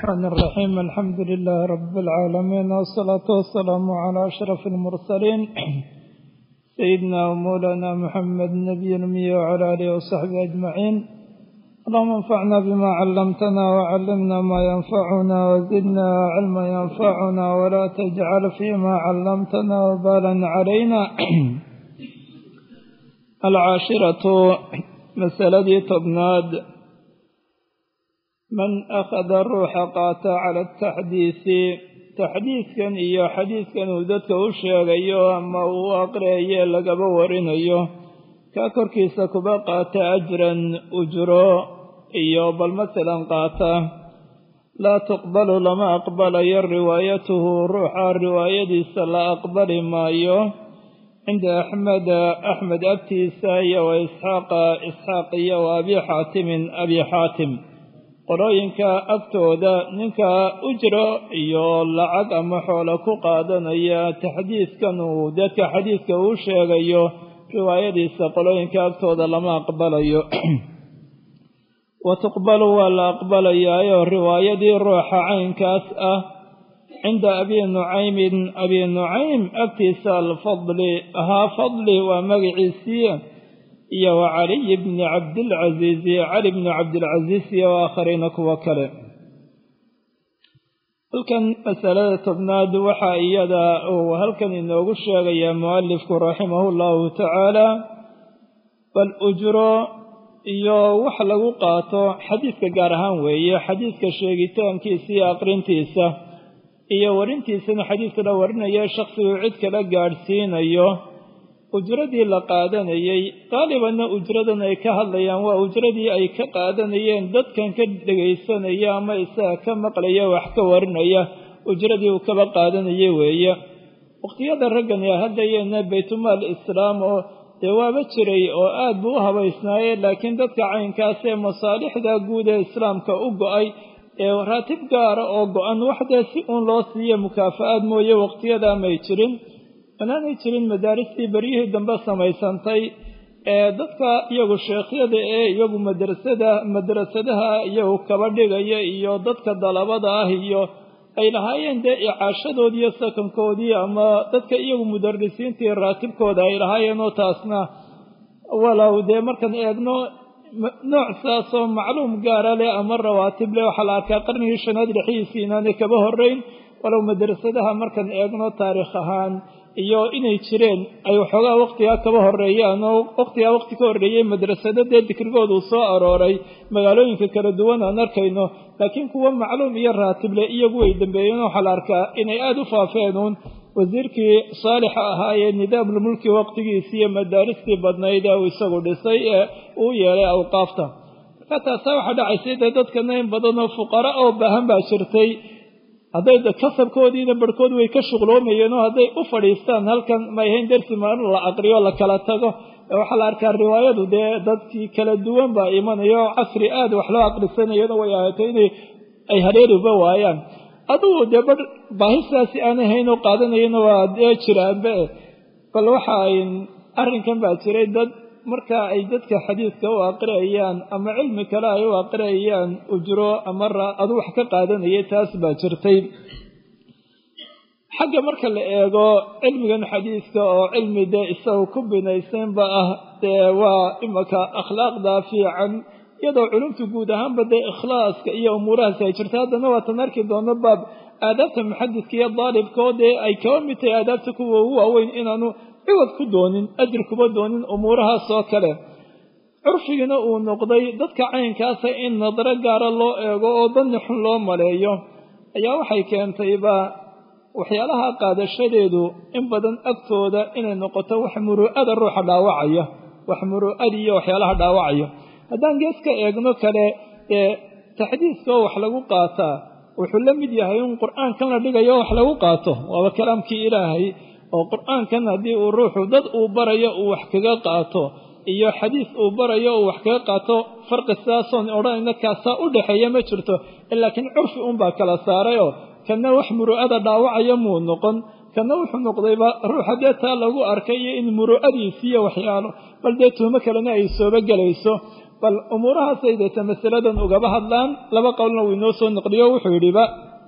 الرحمن الرحيم الحمد لله رب العالمين والصلاة والسلام على أشرف المرسلين سيدنا ومولانا محمد النبي الأمي وعلى آله وصحبه أجمعين اللهم انفعنا بما علمتنا وعلمنا ما ينفعنا وزدنا علما ينفعنا ولا تجعل فيما علمتنا وبالا علينا العاشرة مسألة تبناد من أخذ الروح قاتا على التحديث taxdiidkan iyo xadiidkan uu dadka u sheegayo ama uu aqriyayo lagaba warinayo kaa korkiisa kuba qaata ajran ujro iyo bal masalan qaata laa tuqbalu lama aqbalayo riwaayatuhu ruuxa riwaayadiisa la aqbali maayo cinda axmeda axmed agtiisa iyo wa isxaaqa isxaaq iyo wa abi xaatimin abi xaatim qolooyinka agtooda ninka ujro iyo lacag ama xoolo ku qaadanaya taxdiidkan uu dadka xadiidka uu sheegayo riwaayadiisa qolooyinka agtooda lama aqbalayo wa tuqbalu waa la aqbalayaayo riwaayadii ruuxa caynkaas ah cinda abi nucaymin abi nucaym agtiisa alfadli ahaa fadli waa magaciisii iyo wa caliy bni cabdilcasiisi cali bni cabdilcasiis iyo aakhariina kuwo kale halkan masalada tobnaad waxaa iyada uu halkan inoogu sheegayaa mualifku raximahu llahu tacaala bal ujro iyo wax lagu qaato xadiidka gaar ahaan weeye xadiidka sheegitaankiisa iyo aqrintiisa iyo warintiisana xadiidka la warinaya shaksigu cid kala gaadhsiinayo ujradii la qaadanayey qaalibanna ujradan ay ka hadlayaan waa ujradii ay ka qaadanayeen dadkan ka dhegaysanaya ama isaga ka maqlaya wax ka warinaya ujradii uu kaba qaadanaya weeye waqtiyada raggan ee haddayeena baytumaal islaam oo dee waaba jiray oo aad buu u habaysnaaye laakiin dadka caynkaas ee masaalixda guud ee islaamka u go-ay ee raatib gaara oo go-an waxdee si uun loo siiyo mukaafa-aad mooye waqtiyada may jirin manaanay jirin madaaristii beryihii dambe samaysantay ee dadka iyagu sheekhyada ee iyagu madrasada madrasadaha iyagu kaba dhigaya iyo dadka dalabada ah iyo ay lahaayeen dee icaashadoodii iyo sakankoodii ama dadka iyagu mudarisiintii raatibkooda ay lahaayeen oo taasna walow dee markaan eegno nooc saasoo macluum gaara leh ama rawaatib leh waxaa la arkaa qarnigii shanaad dhexdiisii inaanay kaba horeyn walow madrasadaha markaan eegno taariikh ahaan iyo inay jireen ay waxoogaa waqtigaa kaba horeeyaan oo waqtigaa waqti ka horreeyey madrasado dee dikrigooda uu soo arooray magaalooyinka kala duwan aan arkayno laakiin kuwa macluum iyo raatible iyagu way dambeeyeen waxaa la arkaa inay aada u faafeen uun wasiirkii saalixa ahaa ee nidaamulmulki waqtigiisii iyo madaaristii badnayd ee uu isagu dhisay ee uu yeelay awqaafta marka taasaa waxaa dhacaysay dee dadkana in badanoo fuqara oo baahan baa jirtay hadday kasabkoodiina barhkood way ka shuqloomayeen oo hadday u fadhiistaan halkan may ahayn darsi maalin la aqriyo la kala tago waxaa la arkaa riwaayadu dee dadkii kala duwan baa imanaya oo casri aad wax loo aqrisanayana way ahaatay inay ay hareeriba waayaan adugu dee bar baahistaasi aan ahayn oo qaadanayana waa dee jiraanbe bal waxa ay arrinkan baa jiray dad marka ay dadka xadiidka u aqriyayaan ama cilmi kale ay u aqriyayaan ujro ama adu wax ka qaadanayay taas baa jirtay xagga marka la eego cilmigan xadiidka oo cilmi dee isagu ku binaysanba ah dee waa imaka akhlaaqda fiican iyadoo culumta guud ahaanba dee ikhlaaska iyo umuurahaasi ay jirta haddana waatan arki doono baab aadaabta muxadidka iyo daalibkao dee ay kaba mid tahay aadaabta kuwa ugu waaweyn inaanu ciwad ku doonin ajir kuba doonin umuurahaas oo kale curfigiina uu noqday dadka caynkaasa in nadaro gaara loo eego oo danni xun loo maleeyo ayaa waxay keentayba waxyaalaha qaadashadeedu in badan agtooda inay noqoto wax muruu'ada ruuxa dhaawacaya wax muruu'adi iyo waxyaalaha dhaawacaya haddaan gees ka eegno kale ee taxdiiskoo wax lagu qaataa wuxuu la mid yahay in qur-aankan la dhigayo wax lagu qaato waaba kalaamkii ilaahay oo qur-aankan haddii uu ruuxu dad uu barayo uu wax kaga qaato iyo xadiis uu barayo uu wax kaga qaato farqi sidaasoon odhanayna kaasaa u dhexeeya ma jirto laakiin curfi unbaa kala saarayoo kana wax muru'ada dhaawacaya muu noqon kana wuxuu noqdayba ruuxa dee taa lagu arkay iyo in muru'adiisiiyo waxyaalo bal dee tuhmo kalena ay sooba gelayso bal umuurahaasay deeta masaladan ugaba hadlaan laba qowlna uu inoo soo naqliyo wuxuu yidhiba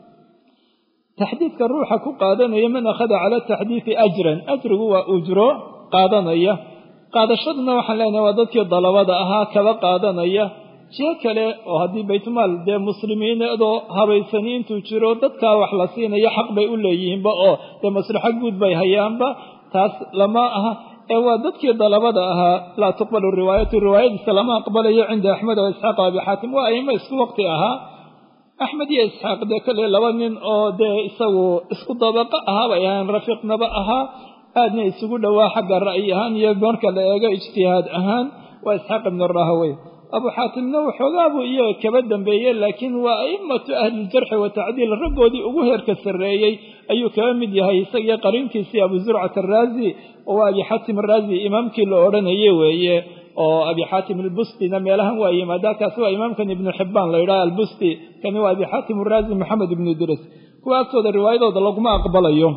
taxdiidka ruuxa ku qaadanaya man akhada cala taxdiidi ajran ajrigu waa ujro qaadanaya qaadashaduna waxaan leenahay waa dadkii dalabada ahaa kaba qaadanaya jiho kale oo haddii baytmaal dee muslimiinadoo habaysani intuu jiro dadkaa wax la siinayo xaq bay u leeyihiinba oo dee maslaxo guud bay hayaanba taas lama aha ee waa dadkii dalabada ahaa laa tuqbalu riwaayatu riwaayadiisa lama aqbalayo cinda axmed oo isxaaq o abi xaatim waa aimo isku waqti ahaa axmed iyo isxaaq dee kolley laba nin oo dee isagu isku dabaqo ahaa bay ahaan rafiiqnaba ahaa aadna isugu dhowaa xagga ra'yi ahaan iyo marka la eego ijtihaad ahaan waa isxaaq ibnu rahawey abu xaatimna waxoogaa buu iyaga kaba dambeeyey laakiin waa a'immatu ahliljarxi wa tacdiil raggoodii ugu heerka sarreeyey ayuu kaba mid yahay isagiyo qariinkiisii abu zurcat araazi oo waa abi xaatim araazi imaamkii la odhanayey weeye oo abi xaatim albustina meelahan waa yimaadaa kaasi waa imaamkan ibnu xibbaan la yidhaha albusti kani waa abi xaatim araazi maxamed ibnu idris kuwa agtooda riwaayadooda laguma aqbalayo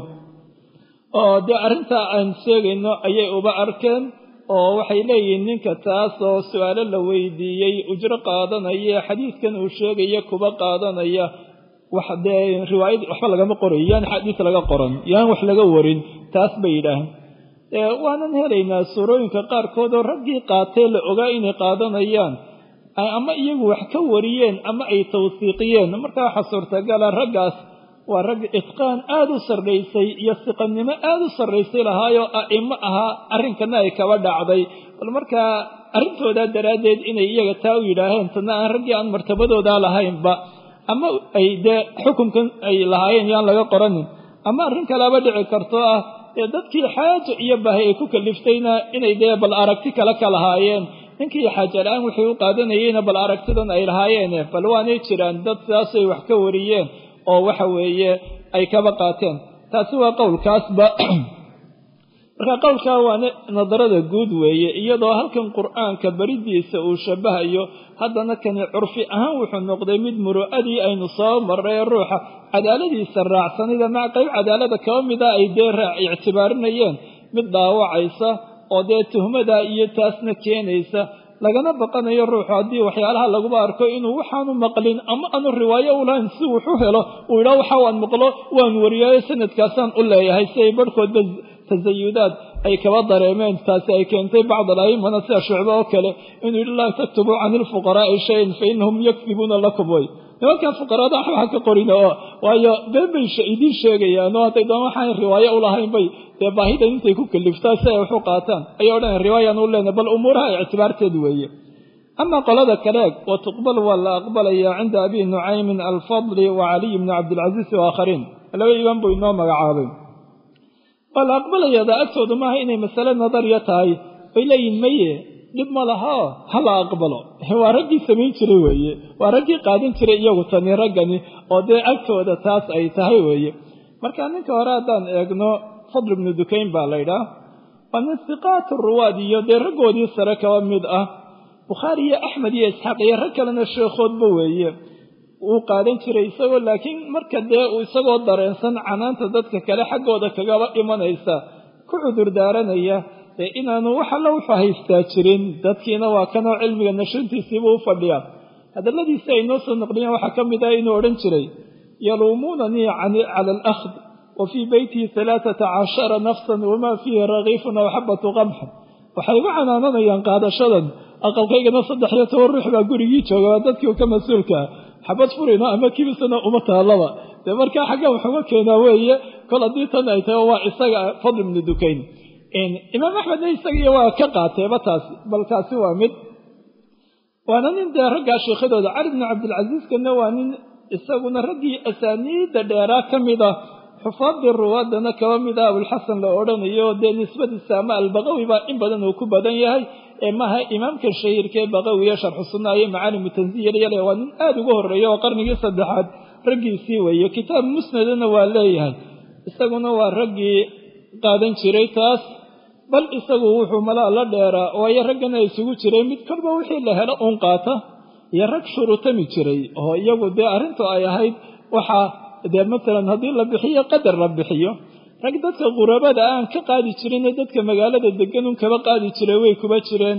oo dee arrintaa aan sheegayno ayay uba arkeen oo waxay leeyihiin ninka taas oo su-aalo la weydiiyey ujro qaadanaya xadiidkan uu sheegaya kuba qaadanaya wax dee riwaayad waxba lagama qorayo yaan xadiis laga qoran yaan wax laga warin taas bay yidhaaheen waanan helaynaa suurooyinka qaarkood oo raggii qaatee la ogaa inay qaadanayaan ama iyagu wax ka wariyeen ama ay tawsiiqiyeen markaa waxaa suurtagala raggaas waa rag itqaan aada u sarraysay iyo siqannimo aada u sarraysay lahaayoo a'imo ahaa arrinkana ay kaba dhacday bal markaa arrintoodaa daraaddeed inay iyaga taa u yidhaaheen tana aan raggii aan martabadoodaa lahaynba ama ay dee xukunkan ay lahaayeen yaan laga qoranin ama arrin kaleaba dhici karto ah dee dadkii xaajo iyo baahi ay ku kaliftayna inay dee bal aragti kale ka lahaayeen ninkii xaaja la-aan wixii u qaadanayeyna bal aragtidan ay lahaayeene bal waanay jiraan dad sidaasay wax ka wariyeen oo waxa weeye ay kaba qaateen taasi waa qowlkaasba marka qowlkaa waa nadarada guud weeye iyadoo halkan qur'aanka beridiisa uu shabahayo haddana kani curfi ahaan wuxuu noqday mid muru'adii aynu soo marray ruuxa cadaaladiisa raacsanida mac qayb cadaalada kaba mida ay dee ictibaarinayeen mid dhaawacaysa oo dee tuhmada iyo taasna keenaysa lagana baqanayo ruuxu haddii waxyaalaha laguba arko inuu waxaanu maqlin ama aanu riwaayo u lahayn si wuxu helo uu yidhaha waxa waan maqlo waan wariyaayo sanadkaasaan u leeyahay si ay barhkoodba tasayudaad ay kaba dareemeen taasi ay keentay bacd alaimana sida shucbe oo kale inuu yidhi laa taktubuu cani ilfuqaraa'i shayan fa inahum yakdibuuna lakum way nimankan fuqaraada waxba ka qorina oo waayo been bay idiin sheegayaan oo hadday doon waxaan riwaayo u lahayn bay dee baahidan intay ku kaliftaa si ay waxu qaataan ayay odhan riwaayaan u leenahay bal umuuraha ictibaarteed weeye ama qolada kale wa tuqbal waa la aqbalayaa cinda abi nucaymin alfadli wa caliy bni cabdilcasiis waakhariin laba imaan buu inoo magacaabay waa la aqbalayaada agtoodu maaha inay masale nadariya tahay bay leeyihin maye dhib ma lahao ha la aqbalo waa raggii samayn jiray weeye waa raggii qaadan jiray iyagu tani raggani oo dee agtooda taas ay tahay weeye marka ninka hore haddaan eegno fadl ibnu dukayn baa laydhaah waa nin siqaatu ruwaad iyo dee raggoodii sare kaba mid ah bukhaari iyo axmed iyo isxaaq iyo rag kalena sheekhoodba weeye wuu qaadan jiray isagoo laakiin marka dee uu isagoo dareensan canaanta dadka kale xaggooda kagaba imanaysa ku cudur daaranaya dee inaanu wax alla wuxuu haystaa jirin dadkiina waa kanoo cilmiga nashintiisiibuu u fadhiyaa hadalladiisi ay noo soo naqliyeen waxaa ka mid ah inuu odhan jiray yaluumuunanii cala alakhd wa fii beytihi alaaata cashara nafsan wamaa fiihi rakiifun aw xabatu qamxin waxay igu canaananayaan qaadashadan aqalkaygana saddex iyo toban ruux baa gurigii jooga waa dadkii ka mas-uulkaa xabad furina ama kibisana uma taallaba dee markaa xagga waxuma keenaa weeye kol haddii tan ay tahay waa isaga fadl ibnu dukayn imaam axmedna isagiiyo waa ka qaateeba taasi bal kaasi waa mid waana nin dee raggaa sheekhadooda cali bnu cabdilcasiiskana waa nin isaguna raggii asaaniidda dheeraa ka mid ah xufaadii ruwaadana kaba mid ah abulxasan la odhanayo dee nisbadiisa ama albaqawi baa in badan uu ku badan yahay ee maaha imaamka shahiirkaee baqawiya sharxu sunna iyo macaalimu tanziyal yale waa nin aada uga horreeya oo qarnigii saddexaad raggiisii weeye kitaab musnadana waa leeyahay isaguna waa raggii qaadan jiray taas bal isagu wuxuu malaa la dheeraa waayo raggana isugu jiray mid kolba wixii la helo uun qaata iyo rag shurutami jiray oo iyagu dee arrintu ay ahayd waxaa dee matalan haddii la bixiyo qadar la bixiyo rag dadka qurabada aan ka qaadi jirinee dadka magaalada deganun kaba qaadi jiray way kuba jireen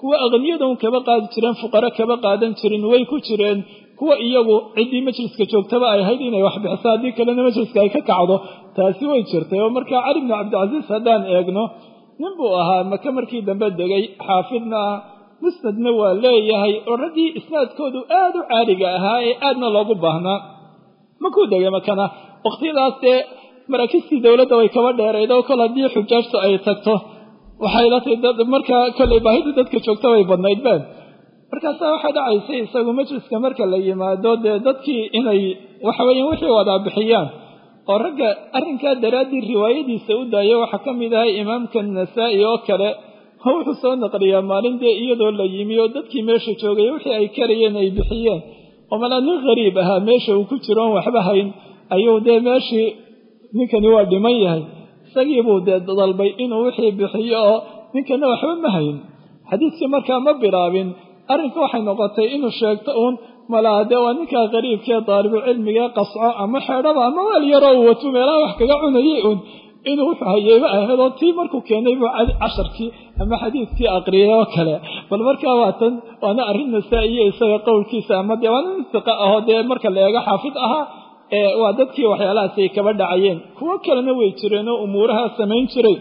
kuwa aqniyadan kaba qaadi jireen fuqaro kaba qaadan jirin way ku jireen kuwa iyagu ciddii majliska joogtaba ay ahayd inay wax bixiso haddii kalena majliska ay ka kacdo taasi way jirtay oo markaa cali bnu cabdilcasiis haddaan eegno nin buu ahaa maka markii dambe degay xaafidna ah musnadna waa leeyahay oo raggii isnaadkoodu aada u caaliga ahaa ee aadna loogu baahnaa makuu degay makana waqtiyadaas dee maraakiistii dowladda way kaba dheerayd oo kol haddii xujaajtu ay tagto waxay la tahay dad markaa kollay baahidii dadka joogta way badnayd been markaasaa waxaa dhacaysay isagu majliska marka la yimaado dee dadkii inay waxaweeyaan wixii wadaa bixiyaan oo ragga arrinkaa daraaddii riwaayadiisa u daaya waxaa ka mid ahay imaamka nasaa-i oo kale oo wuxuu soo naqliyaa maalin dee iyadoo la yimi oo dadkii meesha joogay wixii ay karayeen ay bixiyeen oo malaa nin khariib ahaa meesha uu ku jiro oon waxba hayn ayuu dee meeshii ninkani waa dhiman yahay isagiibuu dee dalbay inuu wixii bixiyo oo ninkana waxba ma hayn xadiidkii markaa ma bilaabin arrinka waxay noqotay inuu sheegto uun malaa dee waa ninkaa qariibkee daalibucilmigee qasco ama xeedhaba ama weel yaroo uu wato meelaha wax kaga cunayay uun inuu wuxuu hayeyba ahaydoo tii markuu keenay buu casharkii ama xadiidkii aqriyay oo kale bal markaa waatan waana arrin nasaa-iyo isaga qowlkiisa ama dee waa nin siqa ahoo dee marka la eego xaafid ahaa waa dadkii waxyaalahaas ay kaba dhacayeen kuwo kalena way jireen oo umuuraha samayn jiray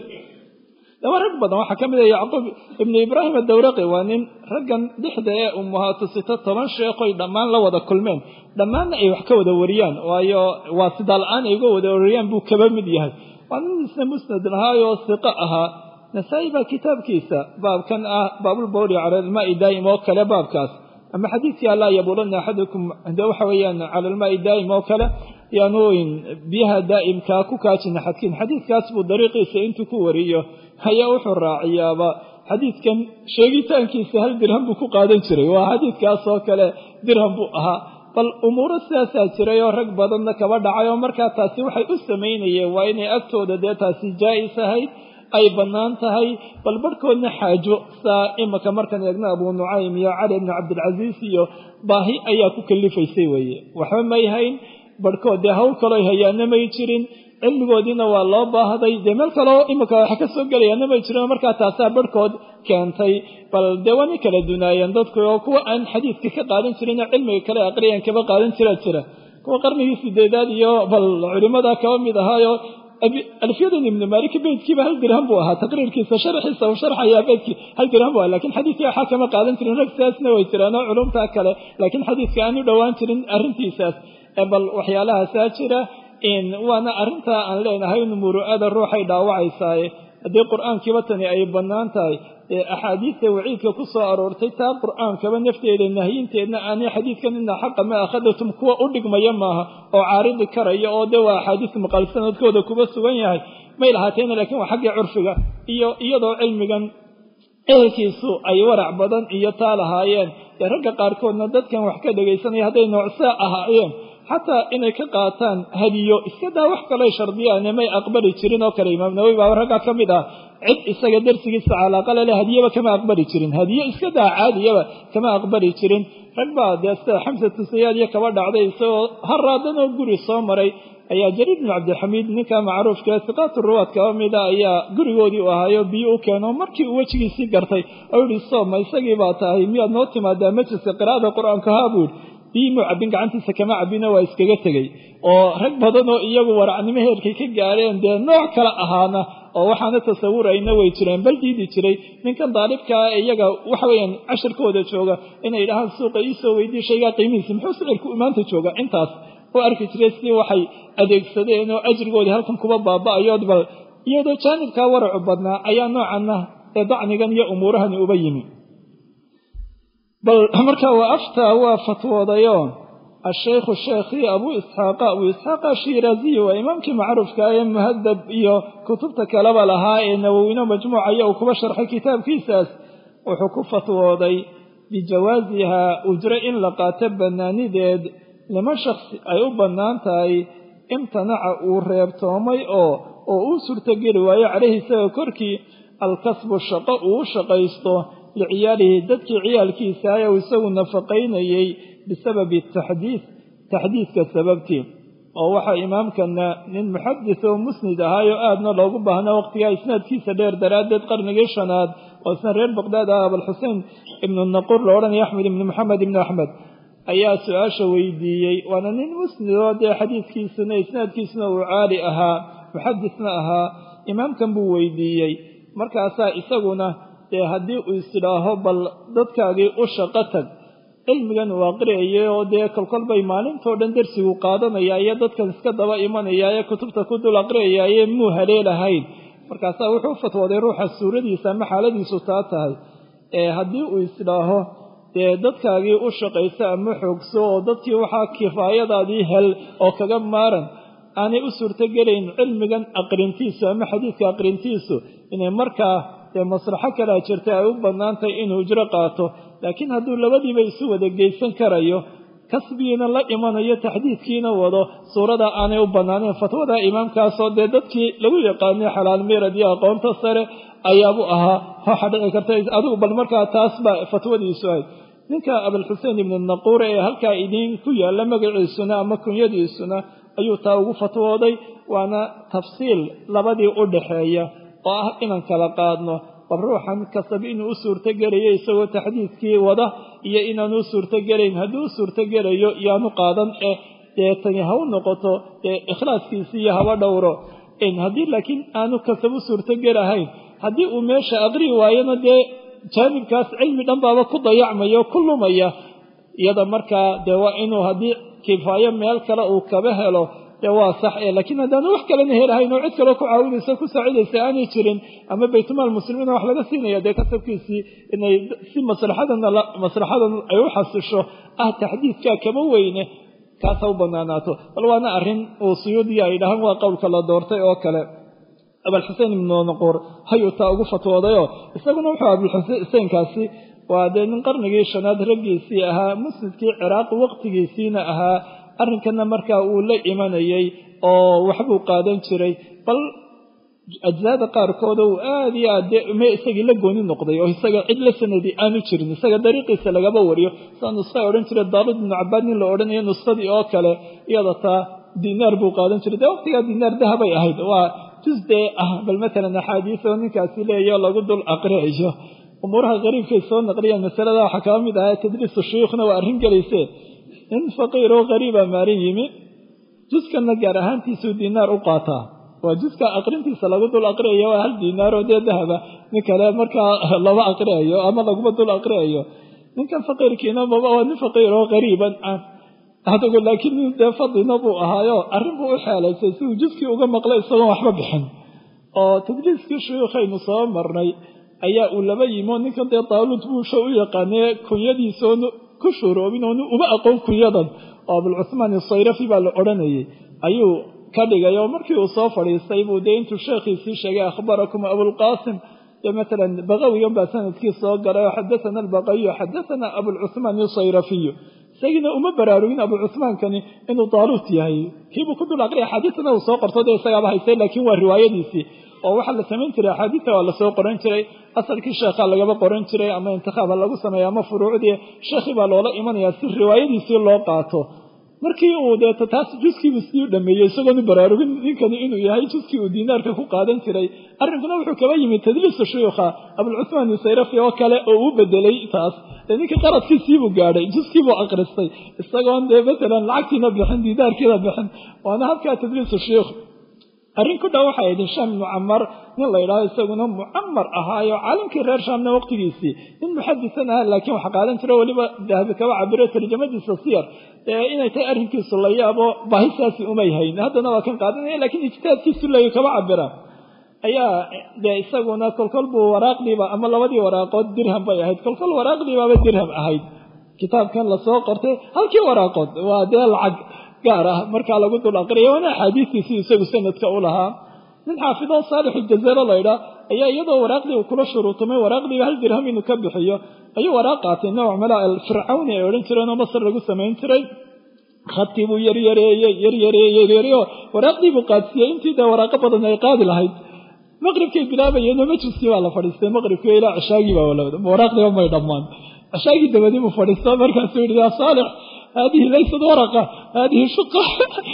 laba rag badan waxaa ka mid ah yacquub ibnu ibraahim adawraqi waa nin raggan dhixda ee ummahaatu sito toban sheekhoy dhammaan la wada kulmeen dhammaanna ay wax ka wada wariyaan waayo waa sidaa la-aan ay uga wada wariyaan buu kaba mid yahay waa nin isna musnad lahaayoo siqo ahaa nasaa-i baa kitaabkiisa baabkan ah baabulbawli cala almaai daa'im oo kale baabkaas ama xadiidkii allaa yabuulanna axadukum de waxa weeyaan cala almaai daa'im oo kale yaanu biyaha daa'imkaa ku kaajina xadkiin xadiidkaas buu dariiqiisa intuu ku wariyo ayaa wuxuu raaciyaaba xadiidkan sheegitaankiisa hal dirham buu ku qaadan jiray waa xadiidkaas oo kale dirham buu ahaa bal umuuro sidaasaa jiray oo rag badanna kaba dhacay oo markaa taasi waxay u samaynayeen waa inay agtooda dee taasi jaa'is ahayd ay bannaan tahay bal barhkoodna xaajo saa imaka markaan eegno abuu nucaym iyo cali bni cabdilcasiis iyo baahi ayaa ku kalifaysay weeye waxba may hayn barhkood dee hawl kaloo hayaana may jirin cilmigoodiina waa loo baahday dee meel kaleo imika waxa ka soo gelayaana may jirin markaa taasaa barhkood keentay bal dee waa nin kala dunaayeen dadku oo kuwa aan xadiidka ka qaadan jirinoo cilmiga kale aqriyan kaba qaadan jiraa jira kuwa qarnigii sideedaad iyo bal culimada kaba mid ahaayo alfiyadan ibnu maaliki beydkiiba hal dirham buu ahaa taqriirkiisa sharxiisa uu sharxayaa beydkii hal dirham buu ahaa lakiin xadiidkii waxaa kama qaadan jirin rag sidaasna way jiraan oo culumtaa kale laakiin xadiidka aan u dhowaan jirin arrintiisaas bal waxyaalahaasaa jira waana arrintaa aan leenahay in muru'ada ruuxay dhaawacaysaaye haddii qur-aankiiba tani ay bannaan tahay ee axaadiista waciidka ku soo aroortay taa qur-aankaba nafteeda nahyinteedna aanay xadiidkan ina xaqa ma akhadatum kuwa u dhigmaya maaha oo caaridi karaya oo de waa axaadiis maqal sanadkooda kuba sugan yahay may lahaateena lakiin waa xaggii curfiga iyo iyadoo cilmigan ehelkiisu ay warac badan iyo taa lahaayeen dee ragga qaarkoodna dadkan wax ka dhegaysanaya hadday noocsaa ahaayeen xataa inay ka qaataan hadiyo iska daa wax kaley shardiyaane may aqbali jirin oo kale imaam nawowi baa raggaa ka mid ah cid isaga darsigiisa calaaqale leh hadiyaba kama aqbali jirin hadiyo iska daa caadiyaba kama aqbali jirin rag baa dee sida xamsatu sayaad iyo kaba dhacday isagoo haraadanoo guri soo maray ayaa jariir bnu cabdilxamiid ninka macruufka siqaatu ruwaad kaba mida ayaa gurigoodii u ahaayo biyo u keeno markii uu wejigiisii gartay oo yihi sooma isagii baa tahay miyaad noo timaadaa majliska qiraa'ada qur-aanka haa buu yidhi biimuu cabbin gacantiisa kama cabbina waa iskaga tegey oo rag badan oo iyagu waracnimo heerkay ka gaadheen dee nooc kale ahaana oo waxaana tasawurayna way jireen bal diidi jiray ninkan daalibkaa iyaga waxa weeyaan cashirkooda jooga inay idhahaan suuqa iisoo weydiye shaygaa qiimihiisa muxuu sicirku maanta jooga intaas oo arki jiray sidii waxay adeegsadeen oo ajrigoodii halkan kuba baaba'ayood bal iyadoo jaanibkaa waracu badnaa ayaa noocanna ee dacnigan iyo umuurahani uba yimi bal markaa waa aftaa waa fatwoodayo ashaykhu sheekhii abuu isxaaqa abuu isxaaqa shiiraaziyi waa imaamkii macruufka ee muhadab iyo kutubta kaleba lahaa ee nawowino majmuucaya uu kuba sharxay kitaabkiisaas wuxuu ku fatwooday bijawaasihaa ujro in la qaato bannaanideed lima shaksi ay u bannaan tahay imtanaca uu reebtoomay oo oo uu suurtogeli waayo caleyhi isaga korkii alkasbu shaqo uu u shaqaysto liciyaalihi dadkii ciyaalkiisa ee uu isagu nafaqaynayey bisababi taxdiid taxdiidka sababtii oo waxaa imaamkana nin muxadis oo musnid ahaayoo aadna loogu baahnaa waqtigaa isnaadkiisa dheer daraaddeed qarnigii shanaad oo isna reer baqdaad ah abalxusein ibnu naquur la odhanaya axmed ibnu maxamed ibnu axmed ayaa su-aasha weydiiyey waana nin musnidoo dee xadiidkiisuna isnaadkiisuna uu caali ahaa muxadisna ahaa imaamkan buu weydiiyey markaasaa isaguna dee haddii uu isidhaaho bal dadkaagii u shaqo tag cilmigan uu aqriyayay oo dee kolkol bay maalintoo dhan darsigu qaadanaya iyo dadkan iska daba imanaya ee kutubta ku dul aqriyayaye muu haleelahayn markaasaa wuxuu u fatwooday ruuxa suuradiisa ama xaaladiisu taa tahay ee haddii uu isdhaaho dee dadkaagii u shaqaysa ama xoogso oo dadkii waxaa kifaayadaadii hel oo kaga maaran aanay u suurtogelayn cilmigan aqrintiisu ama xadiidka aqrintiisu inay markaa dee maslaxo kalaa jirta ay u bannaantahay inuu ujro qaato laakiin hadduu labadiiba isu wada geysan karayo kasbigiina la imanayo taxdiidkiina wado suurada aanay u bannaanayn fatwada imaamkaasoo dee dadkii lagu yaqaanay xalaal miirad iyo aqoonta sare ayaabuu ahaa waxaa dhici karta adigu bal markaa taas baa fatwadiisu ahayd ninka abalxusein ibnu naquure ee halkaa idiin ku yaalla magaciisuna ama kunyadiisuna ayuu taa ugu fatwooday waana tafsiil labadii u dhaxeeya oo ah inaan kala qaadno bal ruuxan kasab inuu u suurtogelayo isagoo taxdiidkii wada iyo inaanu u suurtogelayn hadduu u suurtogelayo yaanu qaadan ee dee tani ha u noqoto dee ikhlaaskiisi iyo haba dhowro haddii laakiin aanu kasab u suurtogelahayn haddii uu meesha aqrii waayona dee jaanibkaas cilmi dhan baaba ku dayacmaya o ku lumaya iyada markaa dee waa inuu haddii kifaayo meel kale uu kaba helo dee waa sax e laakiin haddaanu wax kalena helahayn oo cid kaleo ku caawinaysa ku saacidaysa aanay jirin ama baytumaal muslimiina wax laga siinaya dee kasabkiisii inay si maslaxadana maslaxadan ay u xasisho ah taxdiidkaa kama weyne kaasa u banaanaato bal waana arrin uu suyuudiya ay dhahaan waa qowlka la doortay oo kale abalxusein ibnu naquur hayuu taa ugu fatwoodayoo isaguna wuxuu abulxuseinkaasi waa dee nin qarnigii shanaad raggiisii ahaa musnidkii ciraaq waqtigiisiina ahaa arrinkana markaa uu la imanayay oo waxbuu qaadan jiray bal ajsaada qaarkooda uu aada iyo aad dee me isagii la gooni noqday oo isaga cid la sanadi aanu jirin isaga dariiqiisa lagaba wariyo sidaa nuska odhan jiray daarud ibnu cabaad nin la odhanayo nuskadii oo kale iyada taa dinaar buu qaadan jiray dee waqtigaa dinaar dahabay ahayd waa jus dee ah bal matalan axaadiis oo ninkaasi leeyaho lagu dul aqriayo umuuraha qariibkay soo naqliyeen masalada waxaa kaba mid ahaa tadriisu shuyuukhna waa arrin gelaysee nin faqiir oo qariiba maalin yimi juskanna gaar ahaantiisuu dinaar u qaataa waa juska aqrintiisa lagu dul aqriayo waa hal dinaaroo dee dahaba nin kale markaa lama aqriayo ama laguma dul aqriayo ninkan faqiirkiina maba waa nin faqiir oo qariiban ah adigu laakiin nin dee fadina buu ahaayo arrin buu u xeelaysay siduu juskii uga maqlay isagoon waxba bixin oo tadliiskii shuyuukhaynu soo marnay ayaa uu laba yimi oo ninkan dee daaluud buusha u yaqaanee kunyadiisa oonu ku shuroobin oonu uma aqoon kunyadan oo abulcuhmaan isayrafi baa la odhanayay ayuu ka dhigay oo markii uu soo fadhiistay buu dee intuu sheekhiisii sheegay akhbarakum abulqaasim dee matalan baqawigan baa sanadkii soo galay oo xadathana albaqawiyu xadathana abulcuhmaan isayrafiyu isagiina uma baraarugin abu cuhmaankani inuu daaluut yahay kiibuu ku dul aqriya axaadiisna uu soo qorto dee isagaaba haystay laakiin waa riwaayadiisii oo waxaa la samayn jiray axaadiista waa lasoo qoran jiray asalkii sheekhaa lagaba qoran jiray ama intikhaaba lagu sameeya ama furuucdii sheekhii baa loola imanayaa si riwaayadiisii loo qaato markii uu deeto taas juskiibuu sii dhameeyey isagoonu baraarugin ninkani inuu yahay juskii uu diinaarka ku qaadan jiray arrinkuna wuxuu kaba yimid tadliisu shuyuukha abulcuhmaan isayrafi oo kale oo uu bedelay taas dee ninka qaradkiisiibuu gaadhay juskiibuu akristay isagoon dee matalan lacagtiina bixin diinaarkiina bixin waana habkaa tadliisu shuyuukh arrin ku dhow waxay ahayd hishaam ibnu camar nin la yidhaaho isaguna mucamar ahaayo caalamkii reer shaamna waqtigiisii nin muxadisan aha laakiin wax qaadan jiro weliba dahabi kaba cabiro tarjamadiisa siyar ee inay tahay arrinkiisu la yaabo baahisaasi umay hayn haddana waa kan qaadanaya lakiin ijtihaadkiisu leeyu kaba cabira ayaa dee isaguna kolkol buu waraaqdiiba ama labadii waraaqood dirham bay ahayd kolkol waraaqdiibaaba dirham ahayd kitaabkan lasoo qortay halkii waraaqood waa dee lacag gaar ah markaa lagu dul aqriya waana axaadiistiisii isagu sanadka u lahaa nin xaafidoo saalix iljazeero laydhaa ayaa iyadoo waraaqdii uu kula shuruutumay waraaqdiiba hal dirham inuu ka bixiyo ayuu waraaq qaatay nooc mala alfircawni ay odhan jireen oo masar lagu samayn jiray khadkii buu yaryareeyey yaryareeyey yaryareeyo waraaqdii buu qaadsiiyey intii dee waraaqo badan ay qaadi lahayd maqribkay bilaabayeenoo majliskii baa la fadhiistay maqribkii ilaa cishaagii baa walawda waraaqdiiba may dhammaan cishaagii dabadii buu fadhiisto markaasuu yidhi yaa saalix haadihi laysad waraqa haadihi shuqa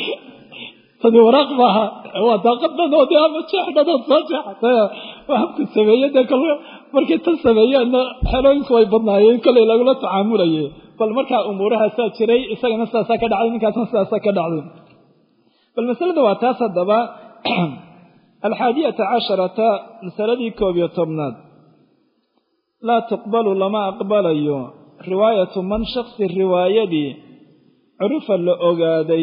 tani waraaq maaha waa daaqad dhan oo dee ama jeex dhanood soo jeexatay waa habku sameeye dee kal markay tan sameeyaanna xelooyinku way badnaayeen kolay lagula tacaamulaye bal markaa umuurahaasaa jiray isagana sidaasaa ka dhacday ninkaasna sidaasaa ka dhacday bal masalada waa taas haddaba alxaadiyata casharata masaladii koob iyo tobnaad laa tuqbalu lama aqbalayo riwaayatu man shaksi riwaayadii curifa la ogaaday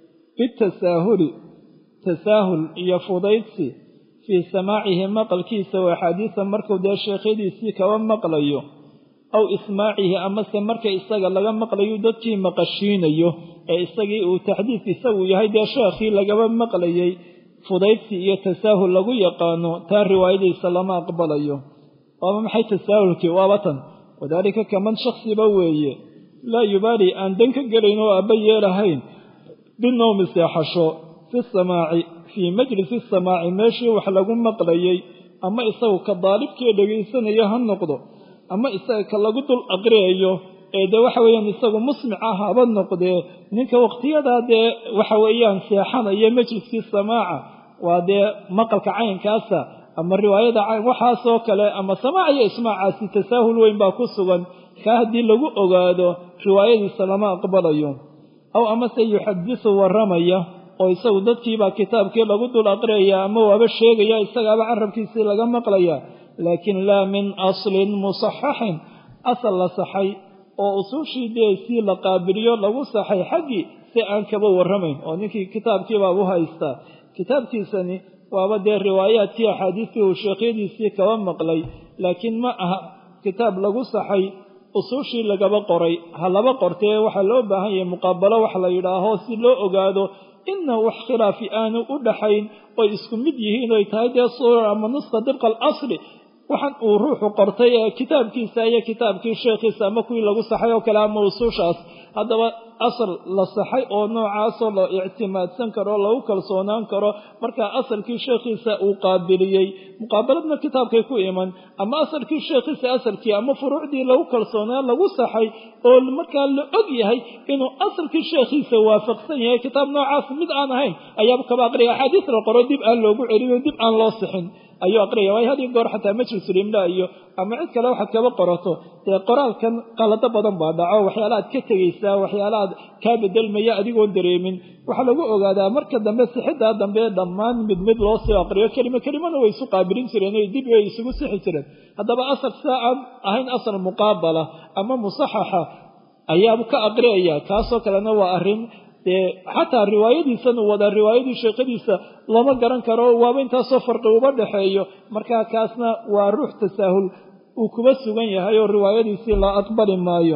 bitasaahuli tasaahul iyo fudaydsi fii samaacihi maqalkiisa oo axaadiisa markuu dee sheekhyadiisii kaba maqlayo aw ismaacihi amase marka isaga laga maqlayo dadkii maqashiinayo ee isagii uu taxdiid isagu yahay dee sheekhii lagaba maqlayay fudaydsi iyo tasaahul lagu yaqaano taa riwaayadiisa lama aqbalayo waaba maxay tasaahulkii waaba tan wadaalika kaman shaksiba weeye laa yubaali aan dan ka gelayn oo aabba yeelahayn binowmi seexasho fi samaaci fii majlisi samaaci meeshii wax lagu maqlayay ama isagu ka daalibkii dhegaysanaya ha noqdo ama isaga ka lagu dul aqriyayo ee dee waxa weeyaan isagu musmic ah haba noqdee ninka waqtiyadaa dee waxa weeyaan seexanaya majliskii samaaca waa dee maqalka caynkaasa ama riwaayada cayn waxaasoo kale ama samaac iyo ismaacaasi tasaahul weyn baa ku sugan kaa haddii lagu ogaado riwaayadiisa lama aqbalayo aw amase yuxadisu warramaya oo isagu dadkiibaa kitaabkii lagu dul aqriyaya ama waaba sheegaya isagaaba carabkiisii laga maqlaya laakiin laa min aslin musaxaxin asal la saxay oo usuushii dee sii la qaabiliyo lagu saxay xaggii si aan kaba warramayn oo ninkii kitaabkiibaa u haystaa kitaabkiisani waaba dee riwaayaadkii axaadiistii uu sheekhyadiisii kaba maqlay laakiin ma aha kitaab lagu saxay usuushii lagaba qoray ha laba qortee waxaa loo baahan yahay muqaabalo wax la yidhaaho si loo ogaado ina wax khilaafi aanu u dhaxayn oy isku mid yihiin oy tahay dee suura ama nuska dibqa alasli waxaan uu ruuxu qortay ee kitaabkiisa iyo kitaabkii sheekhiisa ama kuwii lagu saxay oo kale ama usuushaas haddaba asal la saxay oo noocaasoo la ictimaadsan karo lagu kalsoonaan karo markaa asalkii sheekhiisa uu qaabiliyey muqaabaladna kitaabkay ku iman ama asalkii sheekhiisa asalkii ama furuucdii lagu kalsoonaa lagu saxay oo markaa la og yahay inuu asalkii sheekhiisa waafaqsan yahay kitaab noocaas mid aan ahayn ayaaba kaba aqriya axaadiis la qoro dib aan loogu celin dib aan loo sixin ayuu aqriyaya waayo hadii goor xataa majlisulimla iyo ama cid kale waxaad kaba qorato dee qoraalkan qalado badan baa dhaco waxyaala aad ka tegaysaa waxyaala aad kaa bedelmaya adigoon dareemin waxaa lagu ogaadaa marka dambe sixidaa dambe dhammaan mid mid loo soo aqriyo kelimo kelimana way isu qaabilin jireen o dib way isugu sixi jireen haddaba asal sidaa aan ahayn asal muqaabala ama musaxaxa ayaau ka aqriyaya kaasoo kalena waa arrin dee xataa riwaayadiisan uu wadaa riwaayadii sheekadiisa lama garan karo waaba intaasoo farqi uba dhexeeyo markaa kaasna waa ruux tasaahul uu kuba sugan yahay oo riwaayadiisii la aqbali maayo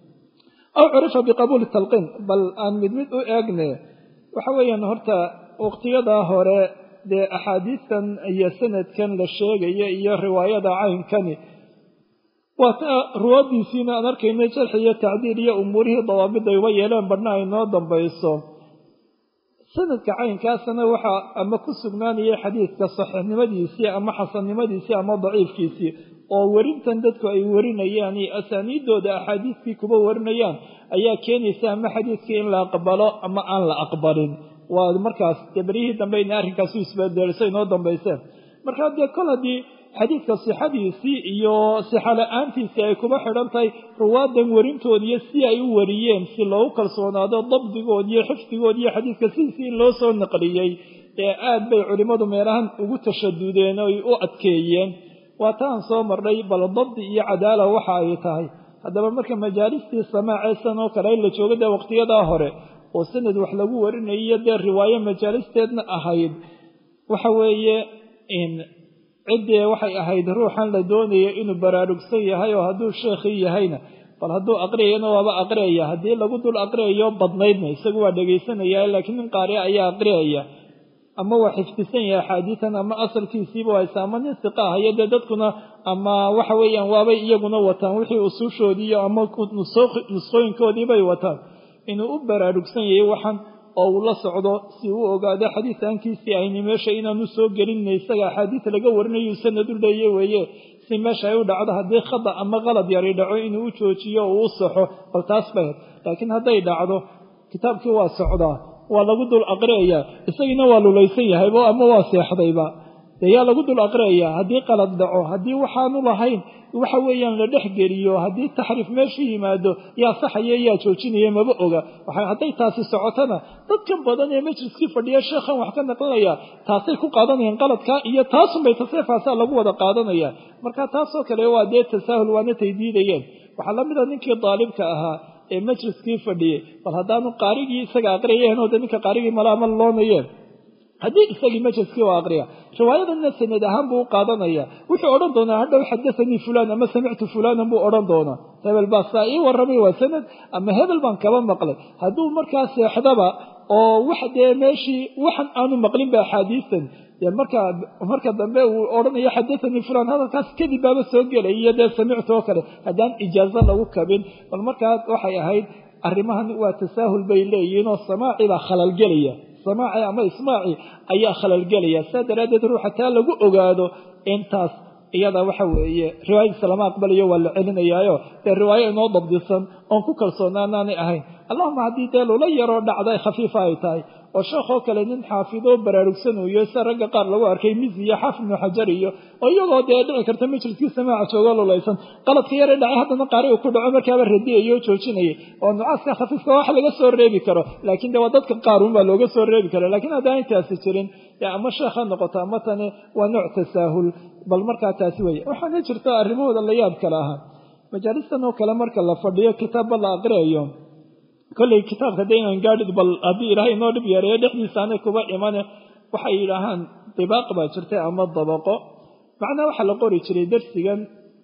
aw curifa biqabuuli talqiin bal aan mid mid u eegne waxa weeyaan horta waqtiyadaa hore dee axaadiistan iyo sanadkan la sheegaya iyo riwaayada caynkani waa ta ruwaadiisiina aan arkayna jarxi iyo tacdiil iyo umuurihii dawaabida uba yeeleen badhna ay noo dambayso sanadka caynkaasna waxaa ama ku sugnaanaya xadiidka saxiixnimadiisii ama xasannimadiisii ama daciifkiisii oo werintan dadku ay warinayaan iyo asaaniidooda axaadiistii kuba warinayaan ayaa keenaysa ama xadiidkii in la aqbalo ama aan la aqbalin waa markaas dee beryihii dambe ina arrinkaasu isbedelisay inoo dambayseen markaa dee kol haddii xadiidka sixadiisii iyo sixa la-aantiisii ay kuba xidhan tahay ruwaadan werintoodiiyo si ay u wariyeen si loogu kalsoonaado dabdigood iyo xifdigood iyo xadiidka sidiisii in loo soo naqliyey ee aad bay culimmadu meelahan ugu tashadudeen oy u adkeeyeen waa taan soo marnay bal dabdi iyo cadaala waxa ay tahay haddaba marka majaalistii samaaceesan oo kale la jooga dee waqtiyadaa hore oo sanad wax lagu warinayo dee riwaayo majaalisteedna ahayd waxa weeye ciddee waxay ahayd ruuxan la doonaya inuu baraarugsan yahay oo hadduu sheekhii yahayna bal hadduu aqriyayana waaba aqriyaya haddii lagu dul aqriyayo badnaydna isagu waa dhegaysanaya laakiin nin qaariya ayaa aqriyaya ama waa xifdisan yahay axaadiitan ama asalkiisiiba haysa ama nin siqa ahayo dee dadkuna ama waxa weeyaan waabay iyaguna wataan wixii usuushoodiiyo ama nusqooyinkoodiibay wataan inuu u baraarugsan yahay waxan oo uu la socdo si uu ogaado xadiisaankiisii ayni meesha inaanu soo gelinna isaga axaadiis laga warinayu sanad u leeye weeye si meesha ay u dhacdo haddii khada ama qalad yari dhaco inuu u joojiyo oo u saxo bal taas bahed laakiin hadday dhacdo kitaabkii waa socdaa waa lagu dul aqriyayaa isagiina waa lulaysan yahayba ama waa seexdayba dee yaa lagu dul aqriyayaa haddii qalad dhaco haddii waxaanu lahayn waxa weeyaan la dhex geliyo haddii taxriif meeshu yimaado yaa saxaya yaa joojinaya maba oga hadday taasi socotona dadkan badan ee majliskii fadhiya sheekhan wax ka naqlinaya taasay ku qaadanayaan qaladkaa iyo taasunbay taseefaasaa lagu wada qaadanaya marka taasoo kale waa dee tasaahul waana tay diidayeen waxaa la mida ninkii daalibka ahaa ee majliskii fadhiyey bal haddaanu qaarigii isaga aqriyeen oo de ninka qaarigii malaama loonayeen haddii isagii majliskii u aqriya riwaayadanna sanad ahaan buu u qaadanaya wuxuu odhan doonaa hadhow xadathanii fulaan ama samictu fulaanan buu odhan doonaa hebel baa saa ii warramay waa sanad ama hebel baan kaba maqlay hadduu markaa seexdaba oo wax dee meeshii waxan aanu maqlinba axaadiistan dee marka marka dambe uu odhanayo xadathanii fulaan hadalkaas kadib baaba soo gelay iyo dee samictu oo kale haddaan ijaazo lagu kabin bal markaas waxay ahayd arrimahan waa tasaahul bay leeyihiin oo samaaci baa khalalgelaya samaaci ama ismaaci ayaa khalalgelaya saa daraaddeed ruuxa taa lagu ogaado intaas iyada waxa weeye riwaayadiisa lama aqbalayo waa la celinayaayo dee riwaayo inoo dabdisan oon ku kalsoonaanaanay ahayn allahuma haddii dee lula yaroo dhacday khafiifa ay tahay oo sheekhoo kale nin xaafidoo baraarugsanooyo sida ragga qaar lagu arkay mizi iyo xaafid ibnu xajar iyo oo iyagoo dee dhici karta majliskii samaaca joogo lulaysan qaladka yare dhacay haddana qaari uu ku dhaco markaaba radiyayoo joojinayay oo nucaaska khafiifka wax laga soo reebi karo laakiin de waa dadka qaarun baa looga soo reebi kara lakiin haddaan intaasi jirin ama sheekh ha noqoto ama tani waa nooc tasaahul bal markaa taasi weeye waxaana jirta arrimahooda la yaab kale ahaa majaalistan oo kale marka la fadhiyo kitaabba la aqriyayo kollay kitaabka de inaan gaadhid bal haddii ilaahay inoo dhib yareeyo dhexdiisaanay kuba imane waxay yidhaahaan dibaaq baa jirtay ama dabaqo macnaa waxaa la qori jiray darsigan